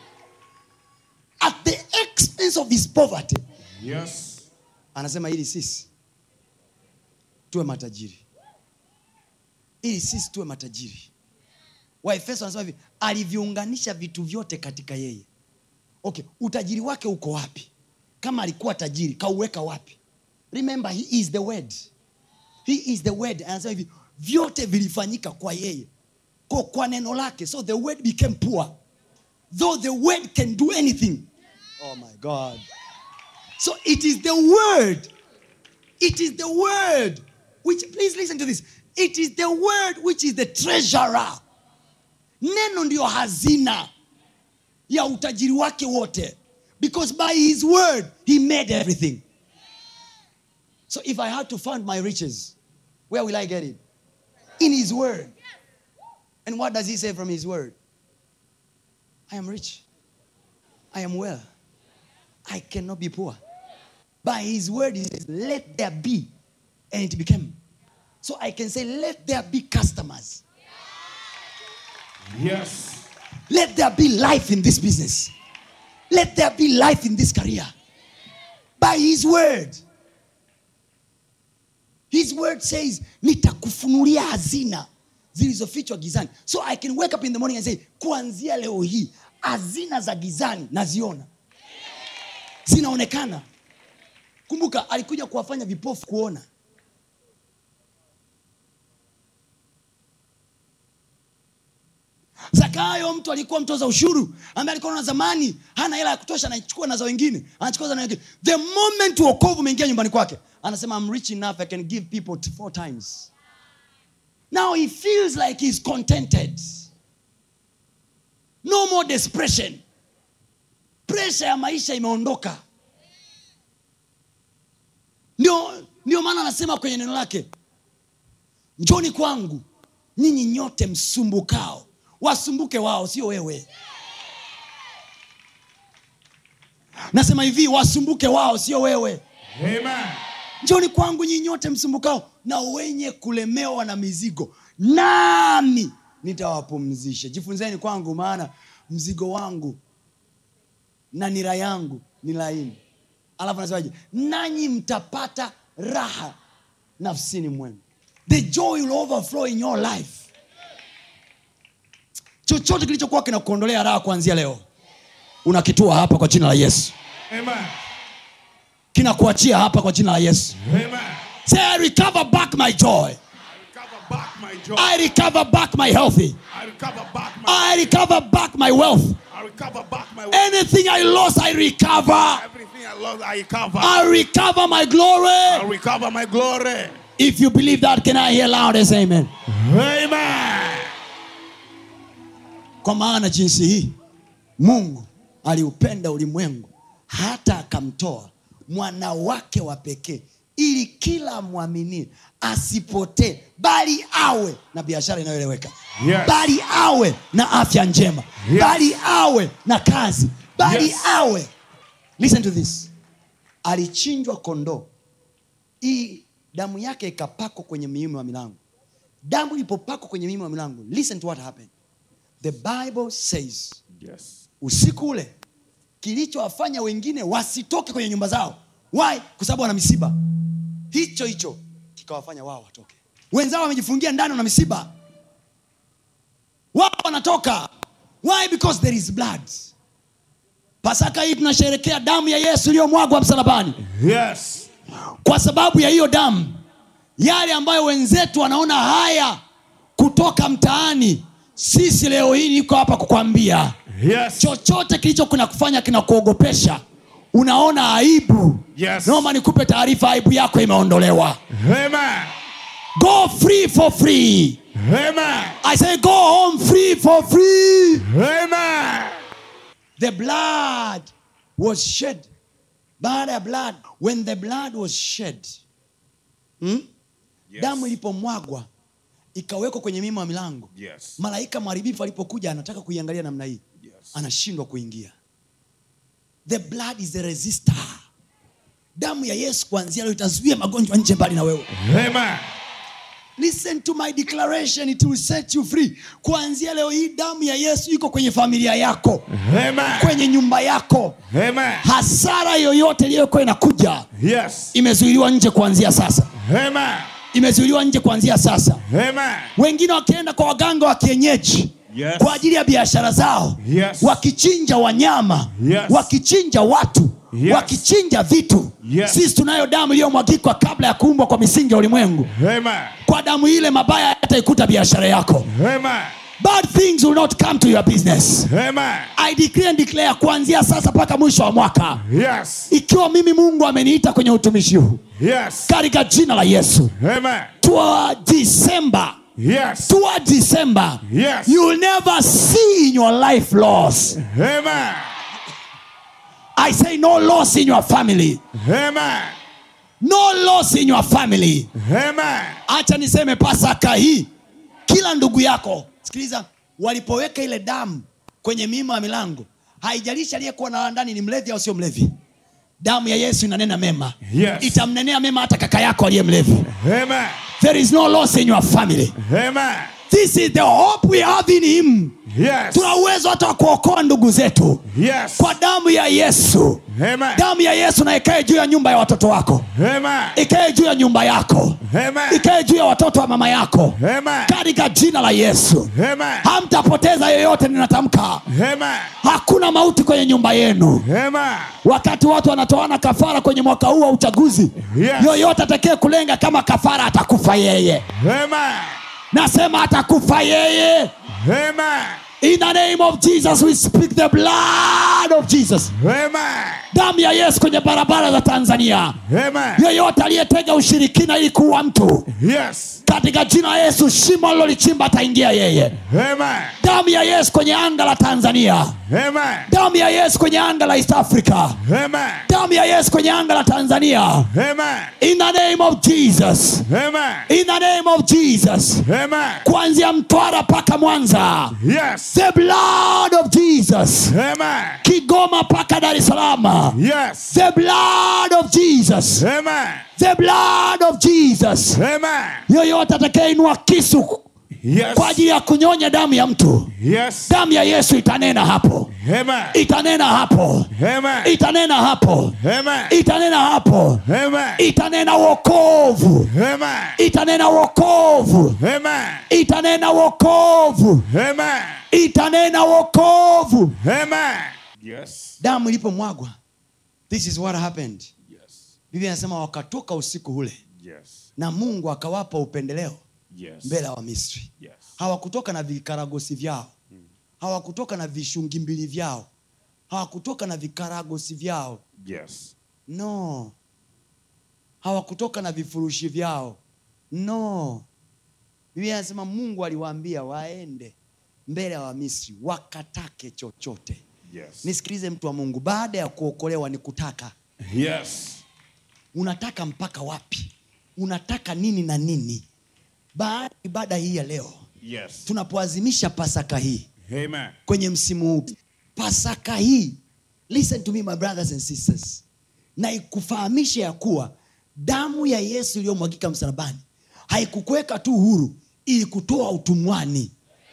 B: at the expense of his poverty
C: Yes.
B: anasema ili sisi tuwe matajiri ili sisi tuwe matajiri waefeso anasema hivi aliviunganisha vitu vyote katika yeye okay utajiri wake uko wapi kama alikuwa tajiri kauweka wapi remember he is the word he is the word anasema hivi vyote vilifanyika kwa yeye kwa, kwa neno lake so the word became poor though the word can do anything oh my god so it is the word it is the word which please listen to this it is the word which is the treasurer neno ndiyo hazina ya utajiri wake wote because by his word he made everything so if i had to find my riches where will i get it in his word and what does he say from his word i am rich i am well i cannot be poor by his word he says let there be and it became so i can say let there be customers
C: Yes.
B: Let there be life in this business. Let there be life in this career. By his word. His word says, nitakufunulia hazina zilizofichwa gizani. So I can wake up in the morning and say, kuanzia leo hii hazina za gizani naziona. Zinaonekana. Kumbuka alikuja kuwafanya vipofu kuona. Zakayo zakayo mtu alikuwa mtoza ushuru ambaye alikuwa na zamani hana hela ya kutosha anachukua na za wengine anachukua za na wengine the moment uokovu umeingia nyumbani kwake anasema I'm rich enough I can give people t- four times now he feels like he's contented no more desperation presha ya maisha imeondoka ndio ndio maana anasema kwenye neno lake njoni kwangu nyinyi nyote msumbukao wasumbuke wao sio wewe nasema hivi wasumbuke wao sio wewe
C: Amen.
B: njoni kwangu nyinyi nyote msumbukao na wenye kulemewa na mizigo nami nitawapumzisha jifunzeni kwangu maana mzigo wangu na nira yangu ni laini alafu anasemaje nanyi mtapata raha nafsini mwenu the joy will overflow in your life chochote kilichokuwa kinakuondolea raha kuanzia leo unakitua hapa kwa jina la yesu
C: Amen.
B: kinakuachia hapa kwa jina la yesu
C: Amen.
B: say i recover back my joy
C: Recover back my joy.
B: i recover back my healthy
C: I recover back my.
B: i recover back my wealth
C: I recover back my.
B: anything i lost i recover
C: Everything I lost, I recover.
B: i recover my glory
C: I recover my glory.
B: if you believe that can i hear loud as amen
C: Amen.
B: kwa maana jinsi hii mungu aliupenda ulimwengu hata akamtoa mwana wake wa pekee ili kila mwaminie asipotee bali awe na biashara inayoeleweka
C: Yes.
B: bali awe na afya njema
C: Yes.
B: bali awe na kazi bali
C: Yes.
B: awe listen to this alichinjwa kondoo hii damu yake ikapakwa kwenye miimo ya milango damu ilipopakwa kwenye miimo ya milango listen to what happened the bible says
C: Yes.
B: usiku ule kilichowafanya wengine wasitoke kwenye nyumba zao why kwa sababu wana misiba hicho hicho kikawafanya wao watoke wenzao wamejifungia ndani wana misiba wao wanatoka why because there is blood pasaka hii tunasherekea damu ya yesu iliyomwagwa msalabani
C: Yes.
B: kwa sababu ya hiyo damu yale ambayo wenzetu wanaona haya kutoka mtaani sisi leo hii niko hapa kukwambia
C: Yes.
B: chochote kilicho kinakufanya kinakuogopesha unaona aibu
C: Yes.
B: naomba nikupe taarifa aibu yako imeondolewa
C: Amen.
B: go free for free
C: Amen.
B: i say go home free for free
C: Amen.
B: the blood was shed baada ya blood when the blood was shed hmm?
C: Yes.
B: damu ilipomwagwa ikawekwa kwenye mimo ya milango
C: Yes.
B: malaika mharibifu alipokuja anataka kuiangalia namna hii
C: Yes.
B: anashindwa kuingia the blood is a resistor damu ya yesu kuanzia leo itazuia magonjwa nje mbali na wewe
C: Amen.
B: listen to my declaration it will set you free kuanzia leo hii damu ya yesu iko kwenye familia yako
C: Amen.
B: kwenye nyumba yako
C: Amen.
B: hasara yoyote iliyokuwa inakuja
C: Yes.
B: imezuiliwa nje kuanzia sasa
C: Amen.
B: imezuiliwa nje kuanzia sasa
C: Amen.
B: wengine wakienda kwa waganga wa kienyeji
C: Yes.
B: kwa ajili ya biashara zao
C: Yes.
B: wakichinja wanyama
C: Yes.
B: wakichinja watu
C: Yes.
B: wakichinja vitu
C: Yes.
B: sisi tunayo damu iliyomwagikwa kabla ya kuumbwa kwa misingi ya ulimwengu
C: Amen.
B: kwa damu ile mabaya yataikuta biashara yako
C: Amen.
B: bad things will not come to your business
C: Amen.
B: i declare and declare kuanzia sasa mpaka mwisho wa mwaka
C: Yes.
B: ikiwa mimi mungu ameniita kwenye utumishi huu
C: Yes.
B: katika jina la yesu
C: Amen.
B: tua disemba
C: Yes.
B: tua disemba
C: Yes.
B: you will never see in your life loss
C: Amen.
B: i say no loss in your family
C: Amen.
B: no loss in your family
C: Amen.
B: acha niseme pasaka hii kila ndugu yako sikiliza walipoweka ile damu kwenye miimo ya milango haijalishi aliyekuwa na ndani ni mlevi au sio mlevi damu ya yesu inanena mema
C: Yes.
B: itamnenea mema hata kaka yako aliye mlevi
C: Amen.
B: there is no loss in your family
C: Amen.
B: this is the hope we have in him
C: Yes.
B: tuna uwezo hata wa kuokoa ndugu zetu
C: Yes.
B: kwa damu ya yesu
C: Amen.
B: damu ya yesu na ikae juu ya nyumba ya watoto wako
C: Amen.
B: ikae juu ya nyumba yako
C: Amen.
B: ikae juu ya watoto wa mama yako
C: Amen.
B: katika jina la yesu
C: Amen.
B: hamtapoteza yoyote ninatamka
C: Amen.
B: hakuna mauti kwenye nyumba yenu
C: Amen.
B: wakati watu wanatoana kafara kwenye mwaka huu wa uchaguzi
C: Yes.
B: yoyote atakee kulenga kama kafara atakufa yeye
C: Amen.
B: nasema atakufa yeye
C: Amen.
B: in the name of jesus we speak the blood of jesus
C: Amen.
B: damu ya yesu kwenye barabara za tanzania
C: Amen.
B: yeyote aliyetega ushirikina ili kuua mtu
C: Yes.
B: katika jina la yesu shimo alilolichimba ataingia yeye
C: Amen.
B: damu ya yesu kwenye anga la tanzania
C: Amen.
B: damu ya yesu kwenye anga la east africa
C: Amen.
B: damu ya yesu kwenye anga la tanzania
C: Amen.
B: in the name of jesus
C: Amen.
B: in the name of jesus
C: Amen.
B: kuanzia mtwara mpaka mwanza
C: Yes.
B: the blood of jesus
C: Amen.
B: kigoma mpaka dar es salaam
C: Yes.
B: the blood of jesus
C: Amen.
B: the blood of jesus
C: Amen.
B: yoyote atakayeinua kisu
C: Yes.
B: kwa ajili ya kunyonya damu ya mtu
C: Yes.
B: damu ya yesu itanena hapo
C: Amen.
B: itanena hapo
C: Amen.
B: itanena hapo
C: Amen.
B: itanena hapo
C: Amen.
B: itanena wokovu
C: Amen.
B: itanena wokovu
C: Amen.
B: itanena wokovu
C: Amen.
B: itanena wokovu
C: Amen. Yes.
B: damu ilipomwagwa this is what happened
C: Yes.
B: biblia anasema wakatoka usiku ule
C: Yes.
B: na mungu akawapa upendeleo
C: Yes.
B: mbele ya wamisri
C: Yes.
B: hawakutoka na vikaragosi vyao hawakutoka na vishungi mbili vyao hawakutoka na vikaragosi vyao
C: Yes.
B: no hawakutoka na vifurushi vyao no biblia anasema mungu aliwaambia waende mbele ya wamisri wakatake chochote
C: Yes.
B: nisikilize mtu wa mungu baada ya kuokolewa ni kutaka
C: Yes.
B: unataka mpaka wapi unataka nini na nini baada ya ibada hii ya leo
C: Yes.
B: tunapoazimisha pasaka hii
C: Amen.
B: kwenye msimu huu pasaka hii listen to me my brothers and sisters na ikufahamishe ya kuwa damu ya yesu iliyomwagika msalabani haikukuweka tu huru ili kutoa utumwani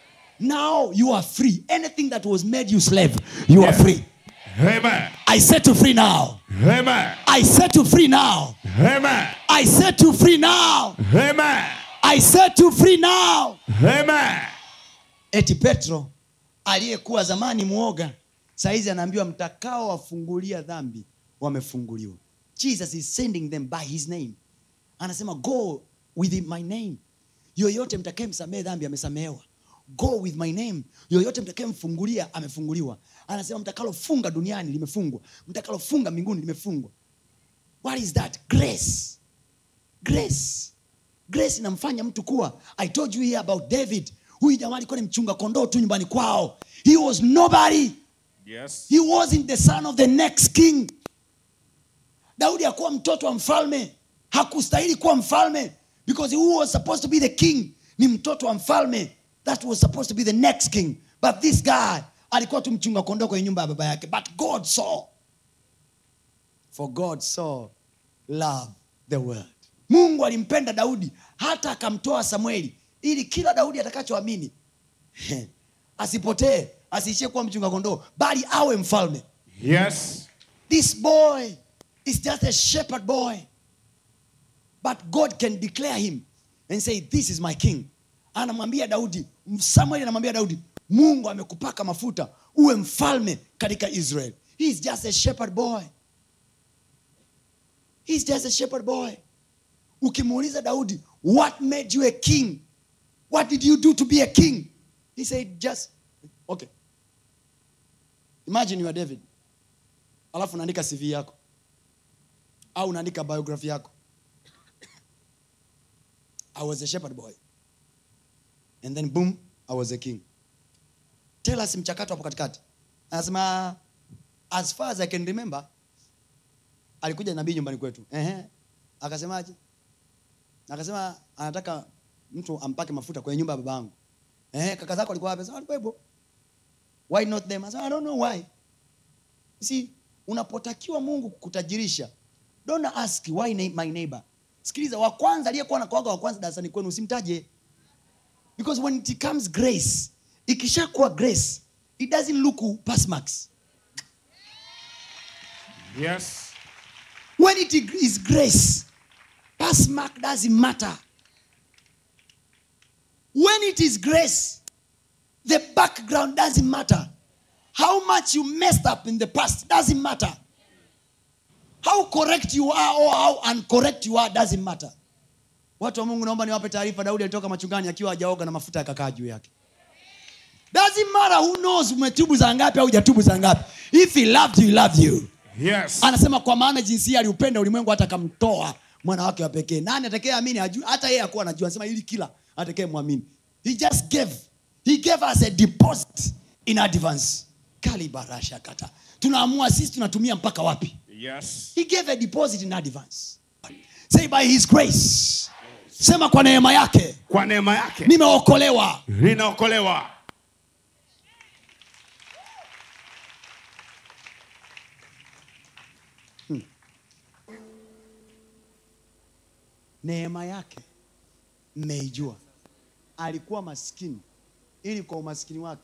B: now you are free anything that was made you slave you are
C: Yeah.
B: free
C: Amen.
B: i set you free now
C: Amen.
B: i set you free now
C: Amen.
B: i set you free now
C: Amen.
B: i set you free now
C: Amen.
B: eti petro aliyekuwa zamani mwoga sahizi anaambiwa mtakao wafungulia dhambi wamefunguliwa jesus is sending them by his name anasema go with my name yoyote mtakaye msamehe dhambi amesamehewa go with my name yoyote mtakaye mfungulia amefunguliwa anasema mtakalofunga duniani limefungwa mtakalofunga mbinguni limefungwa what is that grace grace grace inamfanya mtu kuwa i told you here about david huyu jamaa alikuwa ni mchunga kondoo tu nyumbani kwao he was nobody
C: Yes.
B: he wasn't the son of the next king daudi hakuwa mtoto wa mfalme hakustahili kuwa mfalme because who was supposed to be the king ni mtoto wa mfalme that was supposed to be the next king but this guy alikuwa tu mchunga kondoo kwenye nyumba ya baba yake but god saw for god saw love the world mungu alimpenda daudi hata akamtoa samueli ili kila daudi atakachoamini asipotee asiishie kuwa mchunga kondoo bali awe mfalme
C: Yes.
B: this boy is just a shepherd boy but god can declare him and say this is my king anamwambia daudi samuel anamwambia daudi mungu amekupaka mafuta uwe mfalme katika israel he is just a shepherd boy he is just a shepherd boy ukimuuliza daudi what made you a king what did you do to be a king he said just okay imagine you are david alafu unaandika cv yako au unaandika biography yako i was a shepherd boy and then boom i was a king tell us mchakato hapo katikati anasema as far as i can remember alikuja nabii nyumbani kwetu Ehe. akasemaje akasema anataka mtu ampake mafuta kwenye nyumba ya baba yangu Ehe, kaka zako alikuwa wapi? Sema, alikuwepo why not them I said, i don't know why You see unapotakiwa mungu kutajirisha don't ask why na- my neighbor sikiliza wa kwanza aliyekuwa nakuaga wa kwanza darasani kwenu usimtaje because when it comes grace ikishakuwa grace it doesn't look pass marks
C: Yes.
B: when it is grace pass mark doesn't matter when it is grace the background doesn't matter how much you messed up in the past doesn't matter how correct you are or how uncorrect you are doesn't matter watu wa mungu naomba niwape taarifa daudi alitoka machungani akiwa hajaoga na mafuta yakakaa juu yake doesn't matter who knows umetubu za ngapi au hujatubu za ngapi if he loved you he loved you
C: Yes.
B: anasema kwa maana jinsia aliupenda ulimwengu hata akamtoa mwana wake wa pekee nani atakee amini ajui hata yeye akuwa anajua anasema ili kila atakee mwamini he just gave he gave us a deposit in advance kalibarasha kata tunaamua sisi tunatumia mpaka wapi
C: Yes.
B: he gave a deposit in advance say by his grace sema kwa neema yake
C: Kwa neema yake
B: nimeokolewa
C: ninaokolewa.
B: neema yake mmeijua alikuwa maskini ili kwa umaskini wake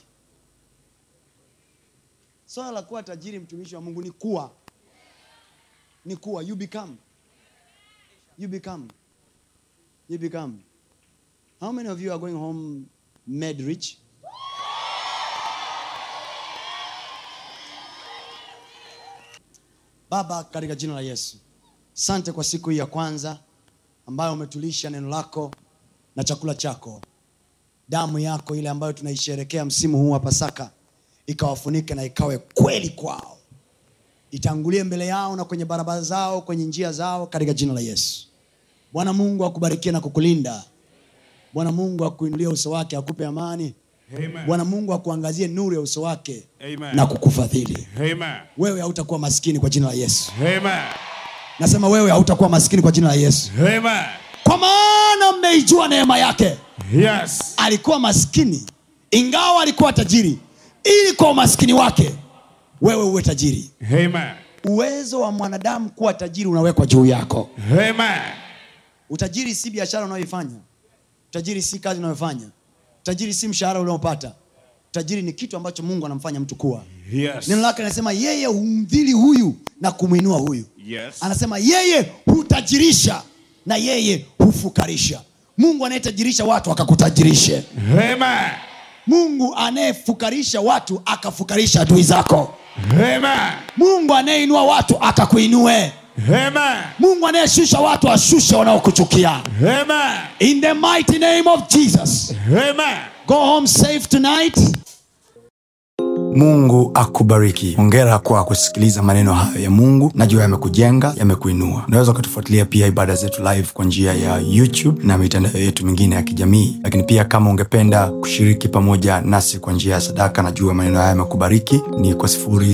B: swala la kuwa tajiri mtumishi wa mungu ni kuwa ni kuwa you become you become you become how many of you are going home made rich baba katika jina la yesu sante kwa siku hii ya kwanza ambayo umetulisha neno lako na chakula chako damu yako ile ambayo tunaisherekea msimu huu wa pasaka ikawafunike na ikawe kweli kwao itangulie mbele yao na kwenye barabara zao kwenye njia zao katika jina la yesu bwana mungu akubarikie na kukulinda bwana mungu akuinulie uso wake akupe amani
C: Amen.
B: bwana mungu akuangazie nuru ya uso wake
C: Amen.
B: na kukufadhili
C: Amen.
B: wewe hautakuwa maskini kwa jina la yesu
C: Amen.
B: nasema wewe hautakuwa maskini kwa jina la yesu
C: Amen.
B: kwa maana mmeijua neema yake
C: Yes.
B: alikuwa maskini ingawa alikuwa tajiri ili kwa umaskini wake wewe uwe tajiri
C: Amen.
B: uwezo wa mwanadamu kuwa tajiri unawekwa juu yako
C: Amen.
B: utajiri si biashara unayoifanya utajiri si kazi unayofanya utajiri si mshahara unaopata utajiri ni kitu ambacho mungu anamfanya mtu kuwa
C: Yes.
B: neno lake anasema yeye humdhili huyu na kumwinua huyu
C: Yes.
B: anasema yeye hutajirisha na yeye hufukarisha mungu anayetajirisha watu akakutajirishe
C: Amen.
B: mungu anayefukarisha watu akafukarisha adui zako
C: Amen.
B: mungu anayeinua watu akakuinue
C: Amen.
B: mungu anayeshusha watu ashushe wanaokuchukia
C: Amen.
B: in the mighty name of jesus
C: Amen.
B: go home safe tonight
A: mungu akubariki hongera kwa kusikiliza maneno hayo ya mungu najua yamekujenga yamekuinua unaweza ukatufuatilia pia ibada zetu live kwa njia ya youtube na mitandao yetu mingine ya kijamii lakini pia kama ungependa kushiriki pamoja nasi kwa njia ya sadaka najua maneno haya yamekubariki ni kwa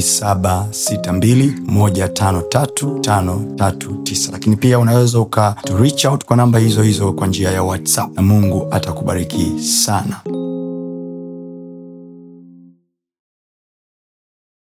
A: 762153539 lakini pia unaweza uka to reach out kwa namba hizo hizo kwa njia ya whatsapp na mungu atakubariki sana